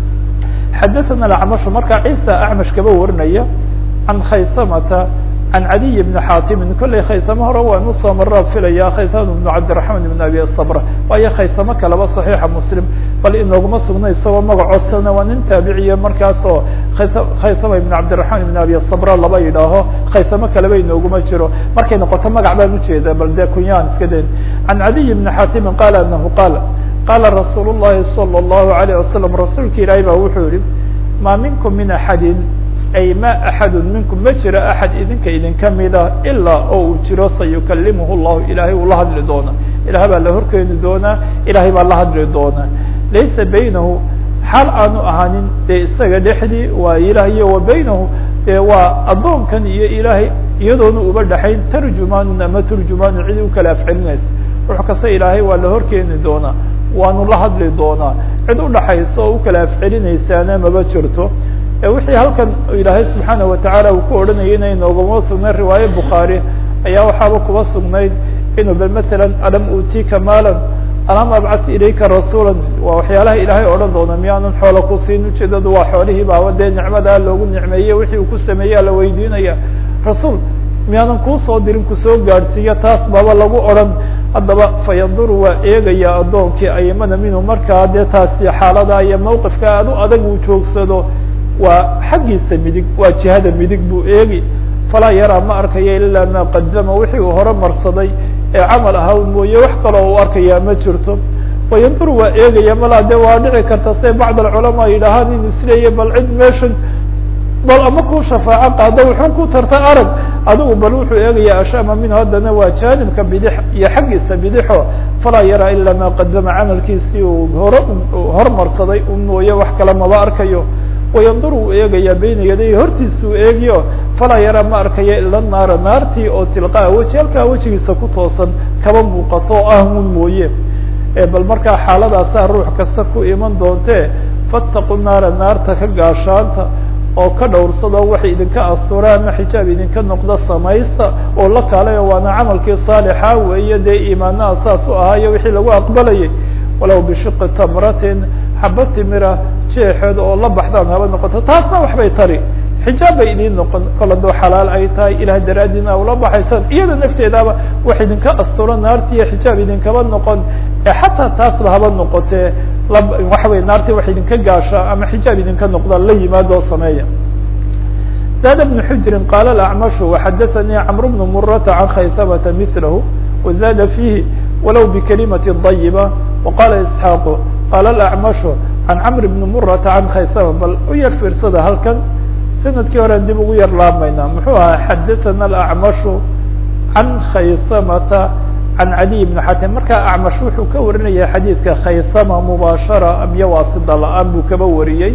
xadaثana acmashu marka cisa acmash kaba warinaya can khaysamata can caliy bni xaatimin kollay khaysamo hore waan usoo maraa filaya khaysam bnu cabdiraحman ibn abi sabra waayo khaysamo kaleba صaxiixa muslim bal inooguma sugna isagoo magacoosana waa nin taabiciya markaas oo khaysama ibn cabdiraحman ibn abi sabra laba yidhaaho khaysamo kaleba inooguma jiro markay noqoto magac baan ujeeda bal de kunyaan iska dayn can caliy bni xaatimin qala anahu qaal qaala rasuul الlahi salى الlahu عalيه wasalam rasuulka ilaahay ba wuxuu yihi ma minkum min axadi ay ma axadu minkum ma jiro axad idinka idinka mida ilaa oo uu jiro sayukalimuhu llahu ilahay uu la hadli doona ilahay baa la horkeeni doonaa ilahay baa la hadli doonaa laysa baynahu xaal aanu ahaanin dee isaga dhexdii waa ilaah iyo wa baynahu dee waa addoonkan iyo ilaahay iyadoona uba dhexayn tarjumaanun ama turjumaanun cid u kala afcelinaysa ruux kasta ilaahay waa la horkeeni doonaa waanu la hadli doonaa cid udhaxaysa oo u kala afcelinaysaana maba jirto wixii halkan ilaahay subxaana watacaala uu ku odhanayay inay noogama sugnayd riwaaye bukhaari ayaa waxaaba kuba sugnayd inuu bal masalan alam utika maalan alam abcas ilayka rasuula waa waxyaalaha ilaahay odhan doona miyaanan xoola ku siin ujeedadu waa xoolihii baaba dee nicmadaa loogu nicmeeyey wixii uu ku sameeyaa la weydiinaya rasuul miyaanan kuusoo dirin kusoo gaadhsiiya taas baaba lagu odhan haddaba fayanduru waa eegaya addoonkii ayimana minhu markaa dee taasi xaalada iyo mawqifka aad u adag uu joogsado waa xaggiisa midig waa jihada midig buu eegi falaa yaraa ma arkayo ilaa ma qadama wixii uu hore marsaday ee camal ahaa mooye wax kaloo uu arkayaa ma jirto wayanduru waa eegaya malaa de waa dhici karta se bacd alculamaa yidhaahaan in isleeya bal cid meeshan bal ama ku shafaaco qaado wuxuu ku tarta arag adigu bal wuxuu eegaya ashama minhu haddana waa jaanibka bidix iyo xaggiisa bidixo falaa yaraa ilaa ma qadama camalkiisii uu hore hormarsaday u mooye wax kale maba arkayo wayandur uu eegaya bayna yaday hortiisa uu eegiyo falaa yaraa ma arkayo ila naara naartii oo tilqaa weji halkaa wejigiisa ku toosan kaba muuqato oo ah un mooye bal markaa xaaladaasaa ruux kasta ku iman doontee fattaqu naara naarta ka gaashaanta oo ka dhowrsado waxay idinka astura ama xijaab idinka noqda samaysta oo la kaalayo waana camalkii saalixa weeye dee iimaanaha saas u ahaayo wixii lagu aqbalayay walow bishiqi tamratin xaba timira jeexeed oo la baxdaan haba noqoto taasna waxbay tari xijaab bay idiin noqon kol haddoo xalaal ay tahay ilaah daraadiina ula baxaysaan iyada nafteedaaba wax idinka asturo naartiiyo xijaab idinkaba noqon ee xataa taasba haba noqotee waxa wey naartii wax idinka gaasha ama xijaab idinka noqda la yimaado oo sameeya زاد بن حجر قال الأعمش وحدثني عمرو بن مرة عن خيثمة مثله وزاد فيه ولو بكلمة طيبة وقال إسحاق قال الأعمش عن عمرو بن مرة عن خيثمة بل uyar fiirsada halkan سندkii hore dib ugu yar laamayna muxuu ahaa xadaثna الأعمش عن خaysمة عن علي بن xatim markaa أعمش wuxuu ka warinaya xadيiثka khaysmة مباشhaرة amyo waasida la-aan buu kaba wariyey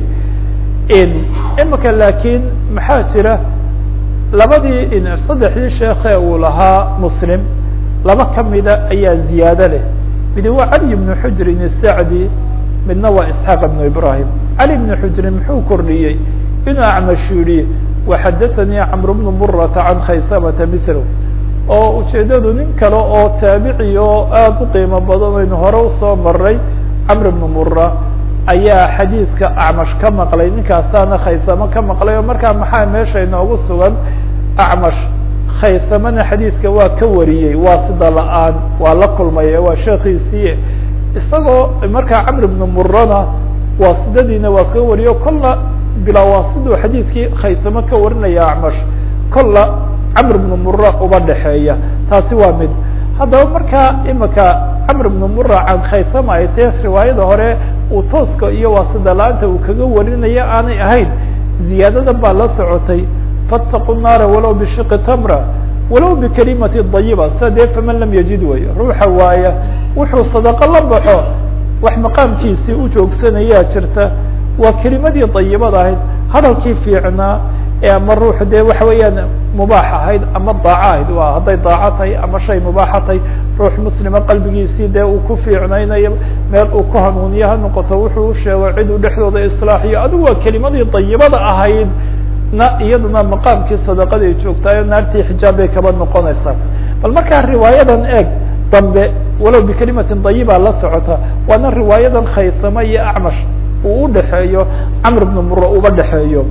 imika lakin maxaa jira labadii saddexdii sheekhe uu lahaa mslim laba kamida ayaa ziyaado leh midi waa cali بن xujrin الsacdi midna waa isxaaq بن ibrahim cali بن xujrin muxuu kordhiyey inuu acmash yihi waxadaثanii cmr بن murata can khaysamata mil oo ujeedadu nin kale oo taabici oo aada u qiimo badan aynu hore usoo maray camr بن mura ayaa xadiidka acmash ka maqlay ninkaasaana khaysamo ka maqlay oo markaa maxaa meesha inoogu sugan acmash khaysamana xadiidka waa ka wariyey waa sida la-aan waa la kulmay waa sheekiisii isagoo markaa camr bnu murana waasidadiina waa ka wariyo kolla bilaa waasiduu xadiidkii khaysamo ka warinaya acmash kolla camr bnu mura uba dhexeeya taasi waa mid haddaba markaa imika camr bnu mura can khaysama ay tae riwaayada hore uu tooska iyo waasida la-aanta uu kaga warinaya aanay ahayn ziyaadada baa la socotay faataqu naara walow bishiqi tamra walow bikalimati dayiba sida dee faman lam yajid wey ruuxa waaya wuxuu sadaqo la baxo wax maqaamkiisii u joogsanayaa jirta waa kelimadii dayibada ahayd hadalkii fiicnaa ee ama ruux dee waxa weeyaan mubaax ahayd ama daaco ahayd waa hadday daaco tahay ama shay mubaaxa tahay ruux muslima qalbigiisii dee uu ku fiicnaynayo meel uu ku hanuuniyo ha noqoto wuxuu usheego cid uu dhexdooda islaaxiyo adigu waa kelimadii dayibada ahayd na iyaduna maqaamkii sadaqaday joogtaayo naartii xijaab bay kaba noqonaysaa bal markaa riwaayadan eeg dambe walow bikelimatin dayiba la socota waana riwaayadan khaysama iyo acmash uu udhexeeyo camr bnu muro uba dhexeeyo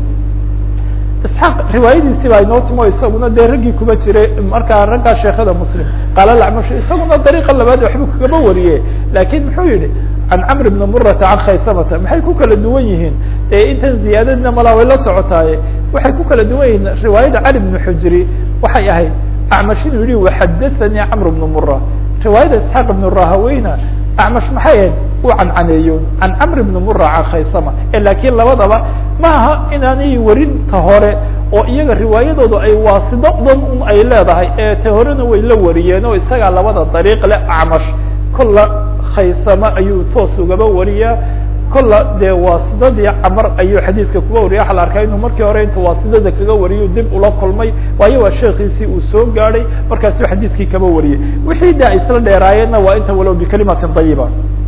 isxaaq riwaayadiisi baa inoo timo isaguna dee raggii kuba jiray markaa raggaa sheekada muslim qaala lacmash isaguna dariiqa labaad waxbuu kagaba wariye lakin muxuu yihi can camr bni murata can khaysamata maxay ku kala duwan yihiin ee intan ziyaadadna malaa way la socotaaye waxay ku kala duwan yihiin riwaayada cali bni xujri waxay ahayd acmash inuu yihi waxadathanii camr bnu mura riwaayada isxaaq ibn rahaweyna acmash maxay ahayd uu cancaneeyo can camr bni mura can khaysama lakin labadaba ma aha inaanay warinta hore oo iyaga riwaayadoodu ay waasido dhan un ay leedahay ee ta horena way la wariyeen oo isagaa labada dariiq le acmash kolla khaysama ayuu toos ugaba wariyaa kolla dee waasidadii camar ayuu xadiidka kuga wariyay waxa la arkaa inuu markii hore intuu waasidada kaga wariyo dib ula kulmay waayo waa sheekiisii uu soo gaadhay markaasuu xadiidkii kaba wariyay wixii de ay isla dheeraayeenna waa inta walow bikalimatin dayiba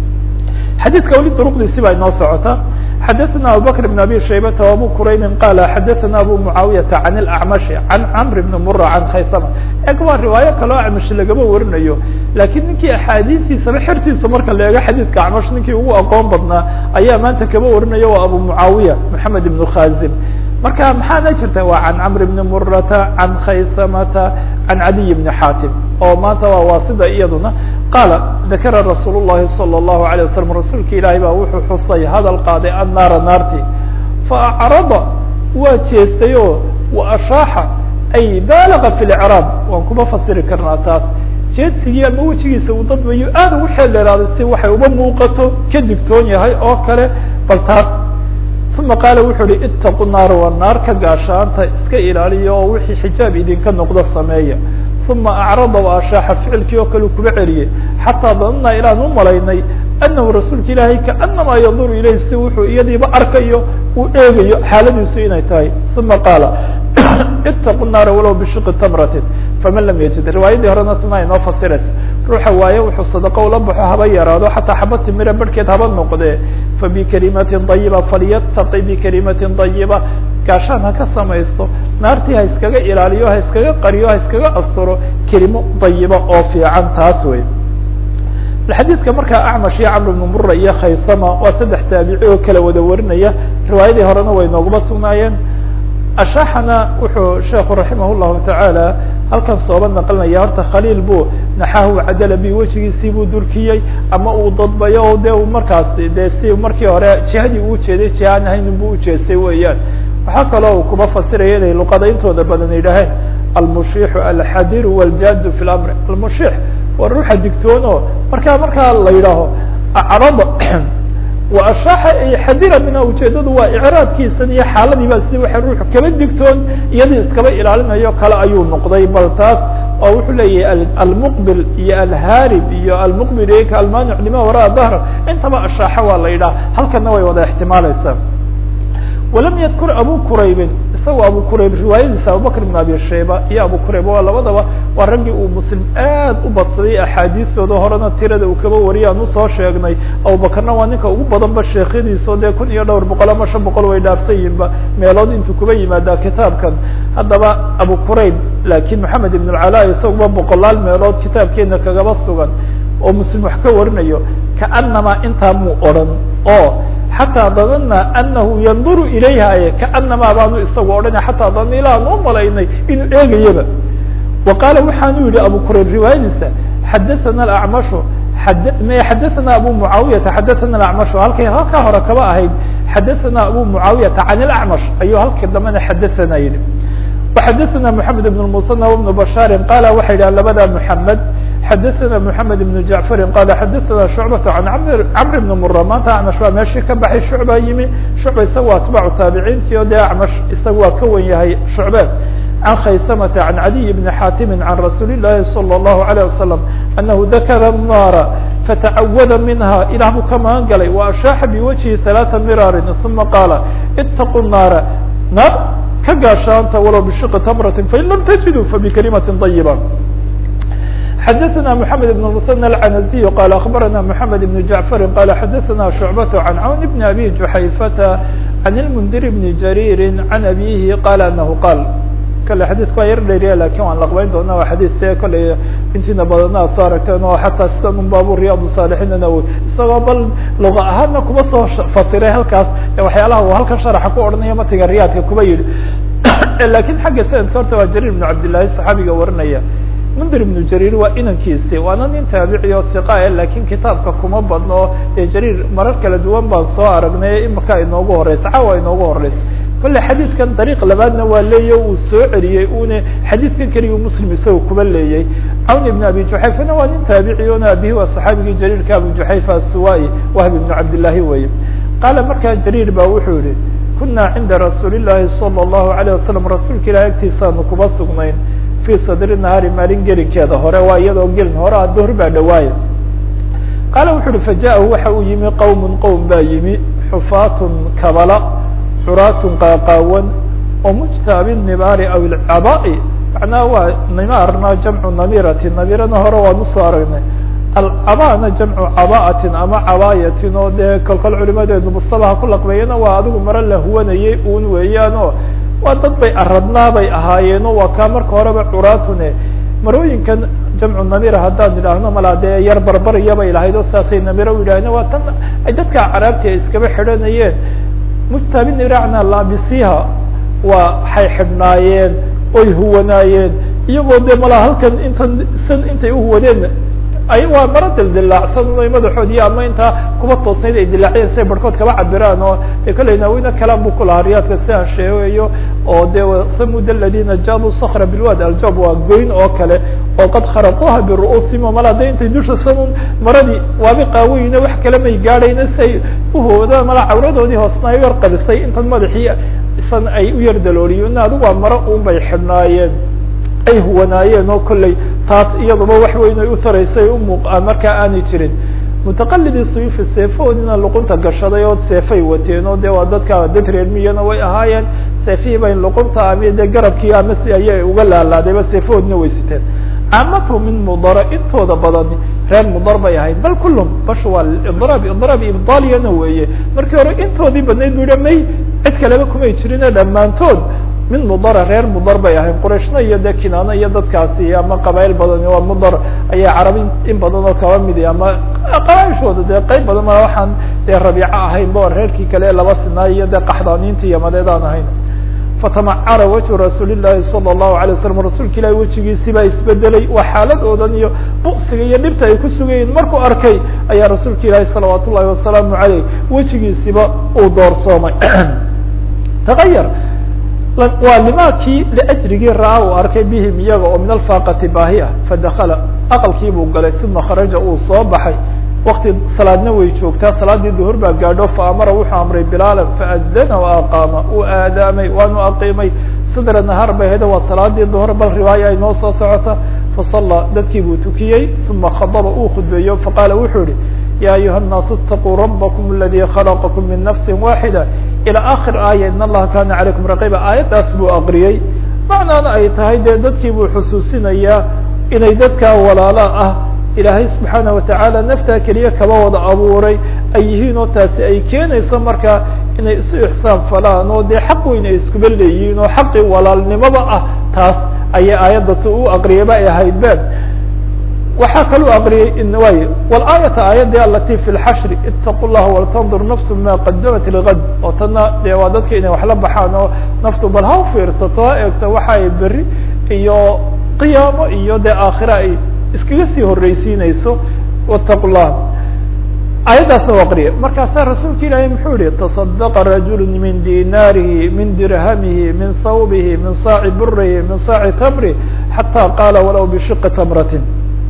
xadiidka weli duruqdiisi baa inoo socota xadaثna abubakr بn abi shaybata وabu quraybi qala xadaثna abu mucaawiyaةa can اlacmashi can camr bni mura can khaysama eg waa riwaayo kaloo acmash lagama warinayo lakin ninkii axaadiistiisaba xertiisa marka la eego xadiidka acmash ninkii ugu aqoon badnaa ayaa maanta kaba warinaya waa abu mucaawiya moxamed ibn khazim marka maxaana jirta waa can camr bni murata can khaysamata can cadiy bni xaatim oo maanta waa waasida iyaduna qaala dakara rasuul الlahi salى الlahu عalيه wasalam rasuulka ilaahay baa wuxuu xusay hadal qaaday annaara naarti faacrada waa jeestay oo waashaaxa ay baalaga fi lcraab waan kuma fasiri karnaa taas jeedsigii ama wejigiisa uu dadbayo aad ugu xeel dheeraaday si waxay uba muuqato ka digtoon yahay oo kale bal taas uma qaala wuxuu uhi itaqu naar waa naar ka gaashaanta iska ilaaliya oo wixii xijaab idinka noqdo sameeya uma acrada waashaaxa ficilkii oo kale kuba celiyey xataa danana ilaan u malaynay anahu rasuulka ilaahay kaanamaa yanduru ilayh si wuxuu iyadiiba arkayo uu eegayo xaaladiisu inay tahay uma qaala itaqu naara walow bishiqi tamratin faman lam yajid riwaayadii horena tana inoo fasiraysa ruuxa waaye wuxuu sadaqo ula baxo haba yaraado xataa xaba timira barhkeed haba noqdee fabikalimatin dayiba falyataqi bikalimatin dayiba gaashaan ha ka samaysto naartii ha iskaga ilaaliyo ha iskaga qariyo ha iskaga asturo kelimo dayiba oo fiican taas wey xadiidka markaa acmash iyo camr bnu mura iyo khaysama waa saddex taabici oo kala wada warinaya riwaayadii horena way nooguma sugnaayeen ashaxana wuxuu sheekhu raximah llahu tacaala halkan sooba naqlinaya horta khaliil buu naxahu cadala bi wejigiisii buu durkiyey ama uu dadbayo o de markaas de si markii hore jihadii uu jeeday jihaan ahaynin buu ujeestay weeyaan waxaa kaloo uu kuma fasiraya inay luqada intooda badan yidhaaheen almushiixu alxadiru wاljadu fi lamri almushiix waa ruuxa digtoon oo markaa markaa la yidhaaho acrada waashaaxa ay xadira minha ujeedadu waa icraadkiisan iyo xaaladiiba si waxa ruuxu kaba digtoon iyadii iskaba ilaalinayo kale ayuu noqday bal taas oo wuxuu leeyahay almuqbil iyo alharib iyo almuqbil ika almanic lima waraa dahr intaba ashaaxa waa la yidhaha halkana way wada ixtimaaleysaa walam yadkur abu quraybin isagoo abu qurayb riwaayadiisa abubakr bn abi shayba iyo abu qurayb waa labadaba waa raggii uu muslim aad u badsaday axaadiistooda horena tirada uu kaba wariyay aan usoo sheegnay abubakarna waa ninka ugu badanba sheekhadiiso dee kun iyo dhowr boqol ama shan boqol way dhaafsan yihinba meelood intuu kuba yimaadaa kitaabkan haddaba abu qurayb lakin maxamed ibn alcala isaguba boqolaal meelood kitaabkeena kagaba sugan oo muslim wax ka warinayo kaanamaa intaa muu odhan oo xataa danana anahu yanduru ilayha kaanamaa baanu isagu odhanay xataa danana ilaan u malaynay inuu eegayaba wa qaala waxaanu yihi abu qurayb riwaayadiisa xadathana acmashu xadathana abu mucaawiyata xadathana acmashu halkay halkaa hore kaba ahayd xadathana abu mucaawiyata can ilacmash ayuu halka dambena xadathana yihi وxadaثna mحamed بن المصنف بن بشhاr qala waxa yidhah labada mحamed xadaثna mحamed بن jaعفari qala xadaثna shucbaة can cmr bn mura maanta acmash baa meeshii ka baxay shucba yimi shucba isaga waa atbaacu taabiciintii o dee acmash isaga waa ka wen yahay shucbe can khaysamata can cadiy bni xaatimi can rasuuli الlahi salى الlahu عalيه wasalam anahu dakara الnaara fatacawada minha ilah buu ka magan galay wa ashaaxa biwajhi ثalaaثa miraarin uma qaala itaquu الnaara naar ka gaashaanta walow bishiqi tamrati fain lam tajiduu fabikalimaةi طayiba xadaثna mحamed بن mثنى الcanaزي qala aخbarana mحamed بن jaعفari qala xadaثna شhucbaة عan cawn bn abi juxayfata can اlmndir bni jarيiri can abihi qala anahu qaal kale xadidka waa yar dheeriya lakin waan laqbeyn doona waa xadiid see koley intiina badana ad soo aragteen oo xataa sida un baabu riyaad الصاalixiinna w isagoo bal luga ahaana kuma soo fasiray halkaas waxyaalaha uu halkan sharaxa ku odhanaya matiga riyaadka kuba yihi lakin xagga sanadka horta waa jariir بn cabdالlahi صaxaabiga warinaya mndir ibnu jariir waa inankiisi waana nin taabici oo iqa lakin kitaabka kuma badno ee jariir marar kala duwan baan soo aragnay imika inoogu horeysa caawa inoogu horeysa kolle xadiidkan dariiq labaadna waa leeya uu soo celiyey une xadiidkan keliya muslim isaga kuba leeyay cawn ibn abi juxayfana waa nin taabici ona abihi waa saxaabigii jariirka abu juxayfa asuwai wahb ibnu cabdillaahi weye qaala markaa jariir ba wuxuu yihi kuna cinda rasuuli llahi salى الlahu alayه wasalam rasuulka ilahi agtiisaanu kuba sugnayn fi sadri nahaari maalin gelinkeeda hore waa iyadoo gelin hore a duhr baa dhawaaye qaala wuxu uhi fajaءahu waxa uu yimi qowm qowm baa yimi xufaatun kabala curaatun qaaqaawan oo mujtaabi nibaari aw ilcabaai macnaha waa nimaarna jamcu namirati namirana hore waan usoo aragnay alcabaana jamcu cabaatin ama cabaayatin oo dee kolkol culimadeedu mustabaha ku laqbeeyana waa adigu maro la huwanayay un weeyaan o waa dad bay aradnaabay ahaayeeno waa kaa marka horeba curaatune marooyinkan jamcu namira haddaan idhaahno malaa dee yar barbarya bay lahayd oo saasay namiro u yidhaaheen waa tan ay dadka acraabti ay iskaba xidhanayeen mujtaabi niracna laabisiha waa waxay xidhnaayeen oy huwanaayeen iyagoo dee malaa halkan intan san intay uhuwadeen ay waa maro dildilaacsan o madaxoodi ama intaa kuba toosnayd ay dilaaciyeen siay barhkood kaba cabiraan oo de kolley naawina kalaan bu ku lahaa riyaadka si aan sheegayo oo de samud aladina jaabu sakra bilwad aljab waa goyn oo kale oo qad kharaquha biru'uusihim o malaa de intay dusha samun maradii waabi qaaweyne wax kale may gaadhayna si ay uhoodaan malaa cawradoodii hoosna ay yar qabisay intan madaxii isan ay u yar dalooliyen adigu waa maro un bay xidhnaayeen ay huwanaayeen oo kolley taas iyaduba wax weyn ay u taraysay umuuqaan markaa aanay jirin mutaqalidii suyufi seefahoodina luqunta gashaday oo seefay wateen oo de waa dadka dad reermiyana way ahaayeen seefihii bay luqunta ama de garabkii ama si ayay uga laalaadayba seefahoodina way siteen caamatu min mudara intooda badan reer mudar bay ahayd bal kulum bash waa idraab idraab ibdaaliyana weeye markii hore intoodii badnayd bu yihi may cid kaleba kumay jirine dhammaantood min mudara reer mudar bay ahayd qurayshna iyo de kinaana iyo dadkaasi ama qabail badan waa mudar ayaa carabi in badan oo kaba midi ama qabaaishooda dee qeyb badan ma waxaan dee rabiico ahayn ba reerkii kale laba sinaay iyo de qaxdaaniinta iyo madeedaan ahayn fatamacara wajhu rasuuli llahi salى الlahu alay waslam rasuulka ilahi wejigiisi baa isbedelay waa xaaladoodan iyo buksiga iyo dhibta ay ku sugayiin markuu arkay ayaa rasuulka ilaahi salawaat ullahi wasalaamu aleyh wejigiisiba uu doorsoomay taayar waa limaakii liajrigii ra-a uu arkay bihim iyaga oo min alfaaqati baahi ah fadakala aqalkii buu galay uma kharaja uu soo baxay wakti salaadna way joogtaa salaadii duhur baa gaadho faamara wuxuu amray bilaala faadana waaqaama uu aadaamay waanu aqiimay sidra nahaar bay heda waa salaadii duhur bal riwaaya ay noo soo socota fasallaa dadkii buu tukiyey uma khadaba uu khudbeeyo faqaala wuxuu yihi ya ayuha الnaasu اtaquu rabakm aladi khalaqakum min nafsi waaxida ilى akhir aaya in allaha kana calaykum raqiba aayaddaas buu aqriyey macnaana ay tahay dee dadkii buu xusuusinayaa inay dadkaa walaala ah ilaahay subxaana watacaala naftaa keliya kaba wada abuuray ay yihiin oo taasi ay keenayso markaa inay isu ixsaan falaan oo dee xaq weyn ay iskuba leeyihiin oo xaqii walaalnimada ah taas ayay aayadda t u aqriyaba ay ahayd be waxaa kaluu aqriyey way walaayata aayadii alati fi lxashri itaqu llaha waltandur nafsu ma qadamat ligad oo tana dee waa dadka inay waxla baxaan oo naftu bal ha ufiirsato ha eegto waxa ay beri iyo qiyaamo iyo dee aakhira ay iskaga sii horreysiinayso wataqu llah aayaddaasna u aqriya markaasaa rasuulka ilaahay muxuu yihi taصadaqa rajulu min dinaarihi min dirhamihi min sawbihi min saaci burihi min saaci tamri xata qaala walow bishiqi tamratin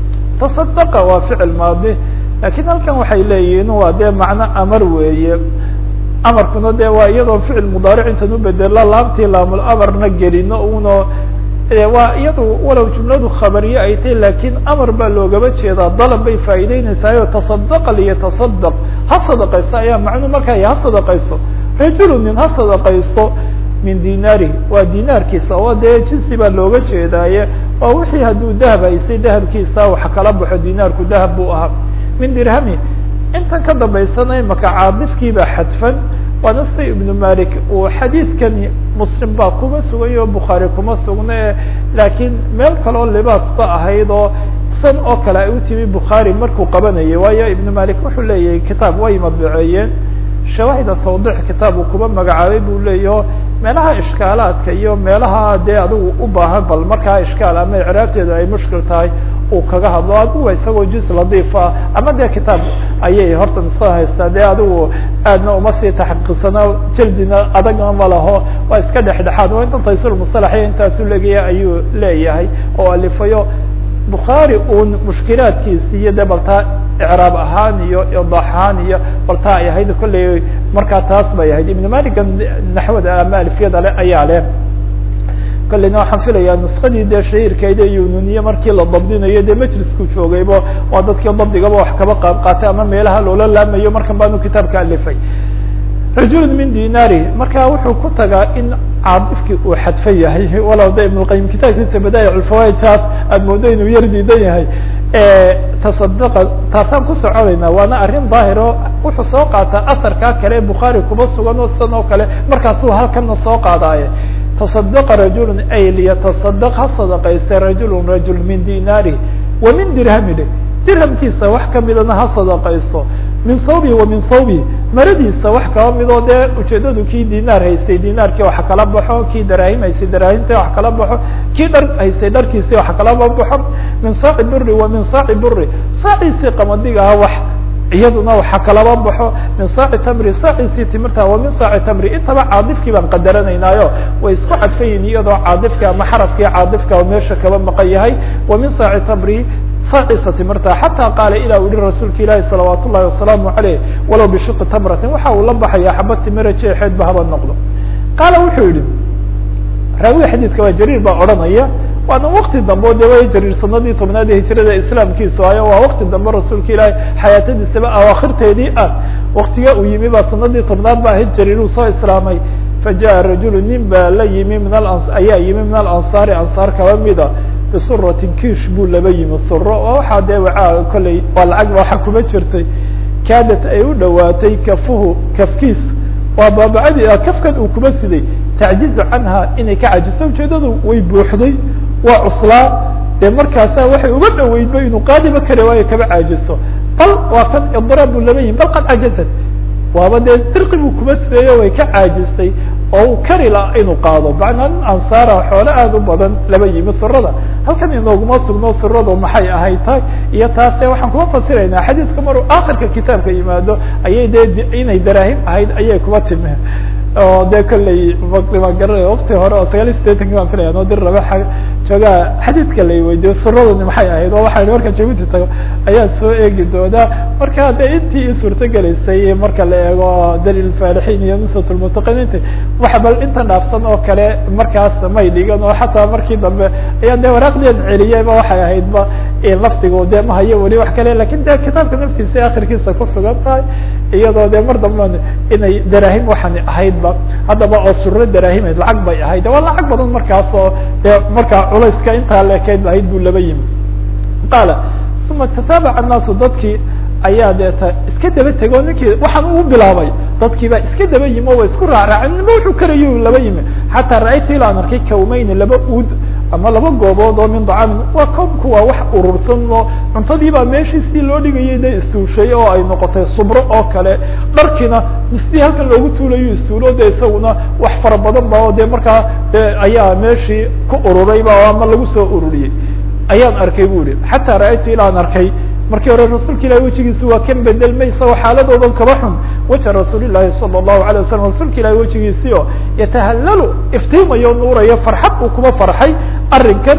taصadaqa waa ficil maadi lakin halkan waxay leeyihiin waa dee macno amar weeye amarkuna de waa iyadoo ficil mudaaric intan ubedelo laamtii laamul amarna gelino uno waa iyadu walow jumladu khabariye ay tahy lakin amar baa loogaba jeedaa dalab bay faa'ideynaysaayoo taصadaqa liyataصadaq ha sadaqaysto ayaa macnuu markaa ha sadaqaysto rajulu nin ha sadaqaysto min dinaari waa dinaarkiisa oo dee jinsi baa looga jeedaaye waa wixii hadduu dahab haysay dahabkiisa wax kala baxo dinaarku dahab buu ahaa min dirhami intan ka dambaysana imaka caadifkii baa xadfan waana si ibnu malik uu xadiidkani muslim baa kuma sugay oo bukhaari kuma sugna e laakiin meel kaloo libaas ba ahayd oo san oo kale ay u timi bukhaari markuu qabanayay waayo ibnu malik wuxuu leeyahay kitaab way madbiceeyeen shawaahida tawdix kitaab uu kuba magacaabay buu leeyaho meelaha ishkaalaadka iyo meelaha dee adigu u baahan bal markaa ishkaal ama icraabteedu ay mushkil tahay uu kaga hadlo aduga isagoo juz ladiifa ama dee kitaab ayay horta nuskada haystaa dee adigu aadna uma sii taxqiiqsana jaldina adagna ma laho waa iska dhexdhexaad oo intan taysul musalaxiya intaasu legaya ayuu leeyahay oo alifayo bukhaari uun mushkilaadkiisi iyo de baltaa icraab ahaan iyo idaax ahaan iyo baltaa ay ahayd kolley markaa taas bay ahayd ibn maliga naxwada ama alfiyada le ayaa leh kolleyna waxaan filayaa nuskadii dee shahiirkayda yununiye markii la dabdinayo dee majlisku joogaybo waa dadkii dabdigaba wax kaba qaab qaatay ama meelaha loola laamayo markan baanu kitaabka alifay rajul min dinari marka wuxuu ku tagaa in caadifkii uu xadfan yahay walow de ibn lqayim kitaabkiisa badaa'ic lfawaid taas aad moodo inuu yar diidan yahay tasadaqa taasaan ku soconaynaa waana arrin daahiro wuxuu soo qaataa asarkaa kale bukhaari kuma sugan oo sidan oo kale markaasuu halkana soo qaadaaye taصadaqa rajulu ay liyataصadaq ha sadaqaysta rajulu rajul min dinaari wa min dirhamine dirhamkiisa wax kamidana ha sadaqaysto min thawbi wa min thawbi maradiisa wax kaba midoo dee ujeedadu kii dinaar haystay dinaarkii wax kala baxo kii daraahim haystay daraahimta wax kala baxo kii dhar haystay dharkiisi wax kalaba baxo min saaci buri wa min saaci buri saaciisii qamadiga ah wax iyaduna waxa kalaba baxo min saaci tamri saaciisii timirta wa min saaci tamri intaba caadifkii baan qadaranaynaayo way isku cadfayin iyadoo caadifka ama xarafkii caadifka meesha kaba maqan yahay wa min saaci tamri saaciisa timirta xataa qaala ilaa u yihi rasuulka ilaahi salawaat ullahi wasalaamu aleyh walow bishiqi tamratin waxa uu la baxaya xaba timira jeexeedba haba noqdo qaala wuxuu yihi raawiga xadiidka waa jariir baa odhanaya waana wakti dambe o de way jariir sanadii tobnaad ee hijrada islaamkiisu ayo waa wakti dambe rasuulka ilaahi xayaatadiisaba awaakhirteedii ah waktiga uu yimi baa sanadii tobnaad ba ahayd jariir uu soo islaamay fajaءa rajulu nin baa la yimi min a ayaa yimi min alansaari ansaar kaba mida bisuratin kiish buu laba yimi suro oo waxaa dee wacaa kolley waa lacag ba waxa kuma jirtay kaadat ay u dhawaatay kafuhu kafkiis waa baabacadii kafkan uu kuma siday tacjizu canha inay ka cajiso ujeedadu way buuxday waa cuslaa dee markaasa waxay uga dhaweydba inuu qaadiba kari waayo kaba caajiso bal waa kan idraab buu laba yimi bal qad cajazat waaba dee dirqi buu kuma sideeyo way ka caajistay oo uu kari laha inuu qaado macnaa nin ansaara xoole aada u badan laba yimi surada halkan inooguma sugno suradu maxay ahayd tahay iyo taase waxaan kuma fasiraynaa xadiidka maruu akhirka kitaabka yimaado ayay dee inay daraahim ahayd ayay kuma timi oo de kolley ma garana wakti hore oo sagaal iyo sideetanki baan filaya noo dir raba joogaa xadiidka la weydiyo suradani maxay ahayd oo waxaa marka jabuuti tago ayaa soo eegi doonaa marka de intii i suurto gelaysay marka la eego dalil faalixiin iyo nusrat lmutaqiniinta waxa bal inta dhaafsan oo kale markaas may dhigan oo xataa markii dambe ayaa de waraaqdian celiyayba waxay ahaydba lafdigu de ma hayo weli wax kale lakin de kitaabka naftiisa akhirkiisa ku sugan tahay iyadoo de mar damba inay daraahim waxaan ahaydba haddaba oo suro daraahimeed lacag bay ahayd waa lacag badan markaas oo de markaa culayska intaa leekeyd ahayd buu laba yimi qaala uma tataabaca annaasu dadkii ayaa deeta iska daba tego ninkii waxaan uu bilaabay dadkii baa iska daba yimi o wa isku raacraacen nima wuxuu karayo laba yimi xataa ra-aytu ilaan arkay kawmayni laba uud ama laba goobood oo min dacaamin waa koomku waa wax urursan oo cuntadii baa meeshii sidii loo dhigayay de istuushay oo ay noqotay subro oo kale dharkiina sidii halkan loogu tuulayo istuulo de isaguna wax fara badan ba oo de markaa de ayaa meeshii ku ururayba ama lagu soo ururiyey ayaan arkay bu ihi xataa ra-aytu ilaan arkay markii hore rasuulka ilahi wejigiisa waa kan bedelmay isagoo xaaladoodan kaba xun waja rasuul ilahi sala allahu alay wasalam rasuulka ilahi wejigiisii oo yatahallalu iftiimayo nuurayo farxad uu kuma farxay arrinkan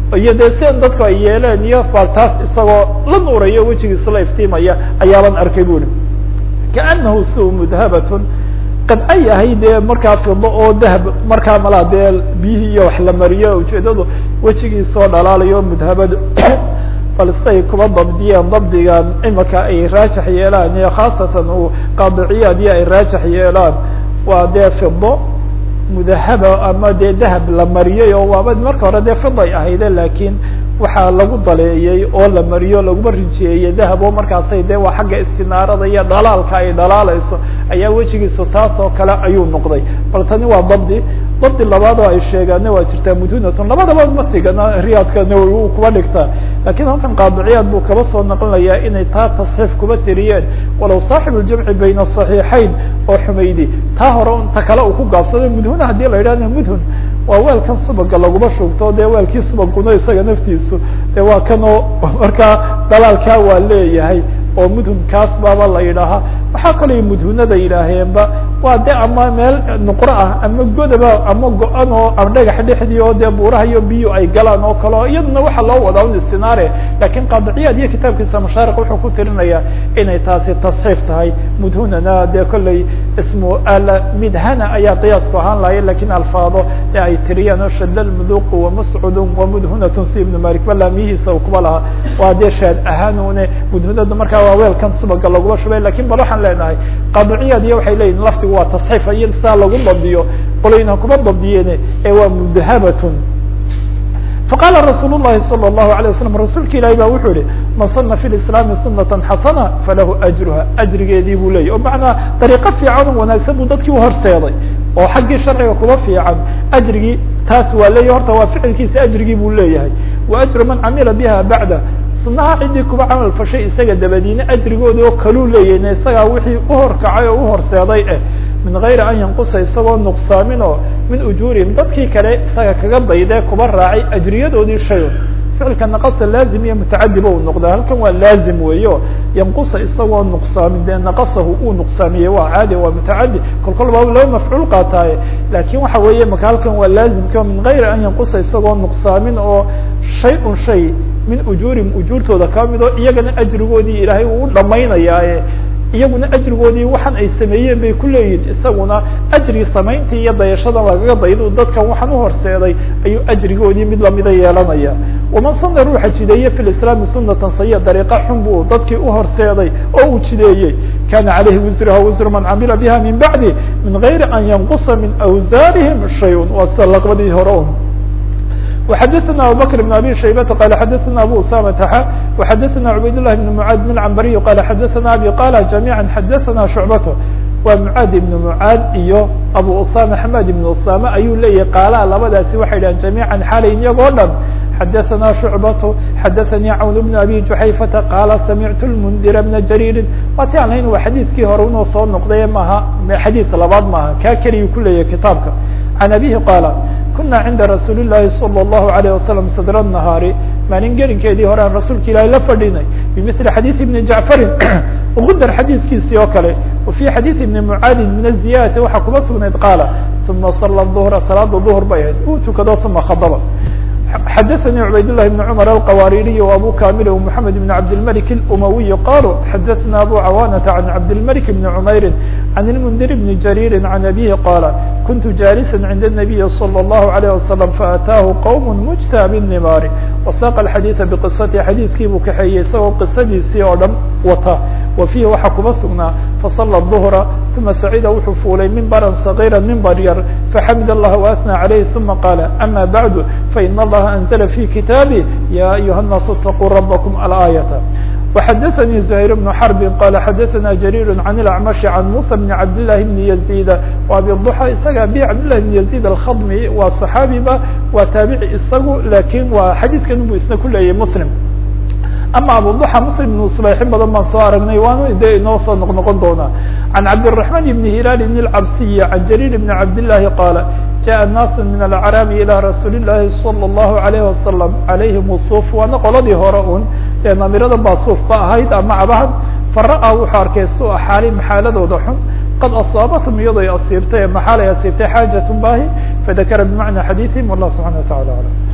iyo dee sian dadku ay yeeleen iyo bal taas isagoo la nuurayo wejigiisu la iftiimaya ayaaban arkay buri kaanahu su mudhabatun qad ay ahay dee markaa fido oo dahab markaa malaa dee biyihii iyo wax la mariyo ujeedadu wejigiisoo dhalaalayo mudhabad bal siday kuba dabdiyeen dabdigan imika ay raajax yeelaan iyo khaasatan uu qaadiciyaad iyo ay raajax yeelaan waa dee fido mudahaba ama dee dahab la mariyey oo waaba marka hore dee fiday ahayde lakin waxaa lagu daleeyey oo la mariyo laguma rijeeyey dahab oo markaasay dee waa xagga istinaarada iyo dhalaalka ay dhalaalayso ayaa wejigiisu taas oo kale ayuu noqday bal tani waa dabdi dabdi labaad oo ay sheegaanna waa jirtaa mudunatun labadaba ma tigana riyaadka nawowi uu kuba dhigtaa lakin halkan qaadiciyaad buu kaba soo naqlinayaa inay taa tasxiif kuba tiriyeen walow saaxibu ljamci bayna asaxiixayn oo xumaydi taa hore ta kale uu ku gaabsaday mudhuna haddii la yidhahna mudhun waa weelkan subaga laguma shugto dee weelkii subaguna isaga naftiisu de waa kan oo markaa dalaalkaa waa leeyahay oo mudhunkaas baaba la yidhaahaa waxaa kaloo mudhunada yidhaaheenba waa de ama meel nuqro ah ama godaba ama go-an oo ama dhagax dhexdii oo dee buuraha iyo biyo ay galaan oo kale o iyaduna waxaa loo wadaa un istinaare lakin qaadiciyaad iyo kitaabkiisa mashaariq wuxuu ku tirinayaa inay taasi tasxiif tahay mudhunana dee kolley ismu ala midhana ayaa qiyaasku ahaan lahaya lakin alfaado ee ay tiriyaan oo shada lmuduqu wamascudun wamudhunatun si ibnu malik balaamiyihiisa u kuba lahaa waa dee shaad ahaanune mudhunadu markaa waa weelkan subaga laguma shubay lakin bal waxaan leenahay qaadiciyaad iyo waxay leyihin laftigu waa tasxiif iyo saa lagu dabdiyo qolayna kuma dabdiyeen ee waa mudhabatun faqala rasuul الlahi salى الlahu عalيه waslm rasuulka ilahi ba wuxuu yihi man sana fi islaami sunata xasana falahu ajruha ajrigeedii buu leyahy o macnaa dariiqo fiican o wanaagsan buu dadkii uhorseeday oo xaggii sharciga kuba fiican ajrigii taas waa leeyahy horta waa ficilkiisa ajrigii buu leeyahay wa ajru man camila biha bacda sunaha ciddii kuba camal fashay isaga dabadiina ajrigooda oo kaluu leeyahin isagaa wixii uhorkacay oo uhorseeday eh min gayri an yanqusa isagoo nuqsaamin oo min ujuurihim dadkii kale isaga kaga daydee kuba raacay ajriyadoodii shayon ficilka naqasa laazim iyo mutacadiba uu noqdaa halkan waa laazim weeyo yanqusa isagoo nuqsaamin dee naqasahu uu nuqsaamiyey waa caadi waa mutacadi kol kol baa laba mafcuul qaataaye lakin waxa weeye maka halkan waa laazimka min gayri an yanqusa isagoo nuqsaamin oo shay un shay min ujuurihim ujuurtooda ka mid oo iyagana ajrigoodii ilaahay uu dhamaynayaaye iyaguna ajrigoodii waxaan ay sameeyeen bay ku leeyihin isaguna ajri samayntii iyo dayashada lagaga daydo dadkan waxaan uhorseeday ayuu ajrigoodii mid lamida yeelanaya waman sana ruuxa jideeye fi lislaami sunatan sayiya dariiqa xun buu dadkii uhorseeday oo uu jideeyey kana caleyhi wisruha wisru man camila biha min bacdi min gayri an yanqusa min awsaarihim shayun waa sida laqbadii hore un وxdثna abubكر بن abي شhaybة qال xdثna abu usامة x وxdثna عubayd للh بن mعاad بن cmbry qال xdثna abي qال جamيعا xdثna شhuعبة waa mعاad iبن mعاad iyo abu usامة حmad iبن usامة ayuu leeyahy qaalaha labadaasi waxay dhahan جamيعا xalayn iyagoo dhan xdثna شhuعبة xdثnي cwn بن abي جuحayفةa qاla samعت المنdir بنa jrيri waati aan lahayn waa xadيثkii hore unoo soo noqday maha xadيث labaad maaha kaa keliyu ku leeyahy kitaabka عن abيه qاla kuna cinda rasuuli الlahi salى الlahu عalيه wasalam sadr الnahaari maalin gelinkeedii hore aan rasuulka ilahi la fadhinay bimili xadiiث ibni jacfarin gudar xadiidkiisii oo kale wa fi xadiiث ibni mucaadin min الziyadati waxaa kuma sugnayd qaala uma sala ظhra salaada ظhr bay ahayd uu tukado uma khadba xadaثnي cubayd للhi بن cmر الqawaririي وabu kamil ومحamed بن cabdالmلك الأmawiي qalوا xadaثna abu cawاnةa عan cabdالmلك بن cmayri عan الmنdir بن jarيri عan abيه qاla kuntu jاlسا عinda النaبiي slى الlه عليه وsلم faأtaahu qوم mجtى bالنimaar وsاq الxadيiثa bqisati xadiidkii buu kaxeeyey isagoo qisadiisii oo dhan wata wa fiihi waxaa kuma sugnaa faصلى الظهra ثuma sacida wuxuu fuulay mimbrا صغيrا mimber yar faxamid الlah وأثنى عalayh ثuma qاla ama baعd fain اllaha أنزل في kitaaبه ya أyuha الناas اتقوا ربكم الآية وxdثnي زهير بن حرب qال xdثna جرير عن الأعمش عن موسى بن عبد الله بن يزيد وأبي الضحى isaga أbي عبد الله بن يزيد الخضمي waa صحaabiba waa taaبعي isagu lakin waa xadيثkan bu isna ku leeyahy مسلم ama abuضحى مسلم بن صليحin badan baan soo aragnay waana de inoo soo noq noqon doonaa عن cabدالرحمن بن هiلال بن الcبسي عن جرير بن عبد اللhi qاaل جاء ناس من الأعراب إلى رsuuل اللhi صلى الله عليه وسلم عليهم الصوف waana qoladii hore un ee namirada baa suuf ba ahayd ama cabahan fara-a wuxuu arkay su-a xaali maxaaladooda xun qad asaabatum iyadoo ay asiibtay maxaal ay asiibtay xaajaة bahi fadakara bimacna xadiiثihim والlah subحana وataعalى aعلم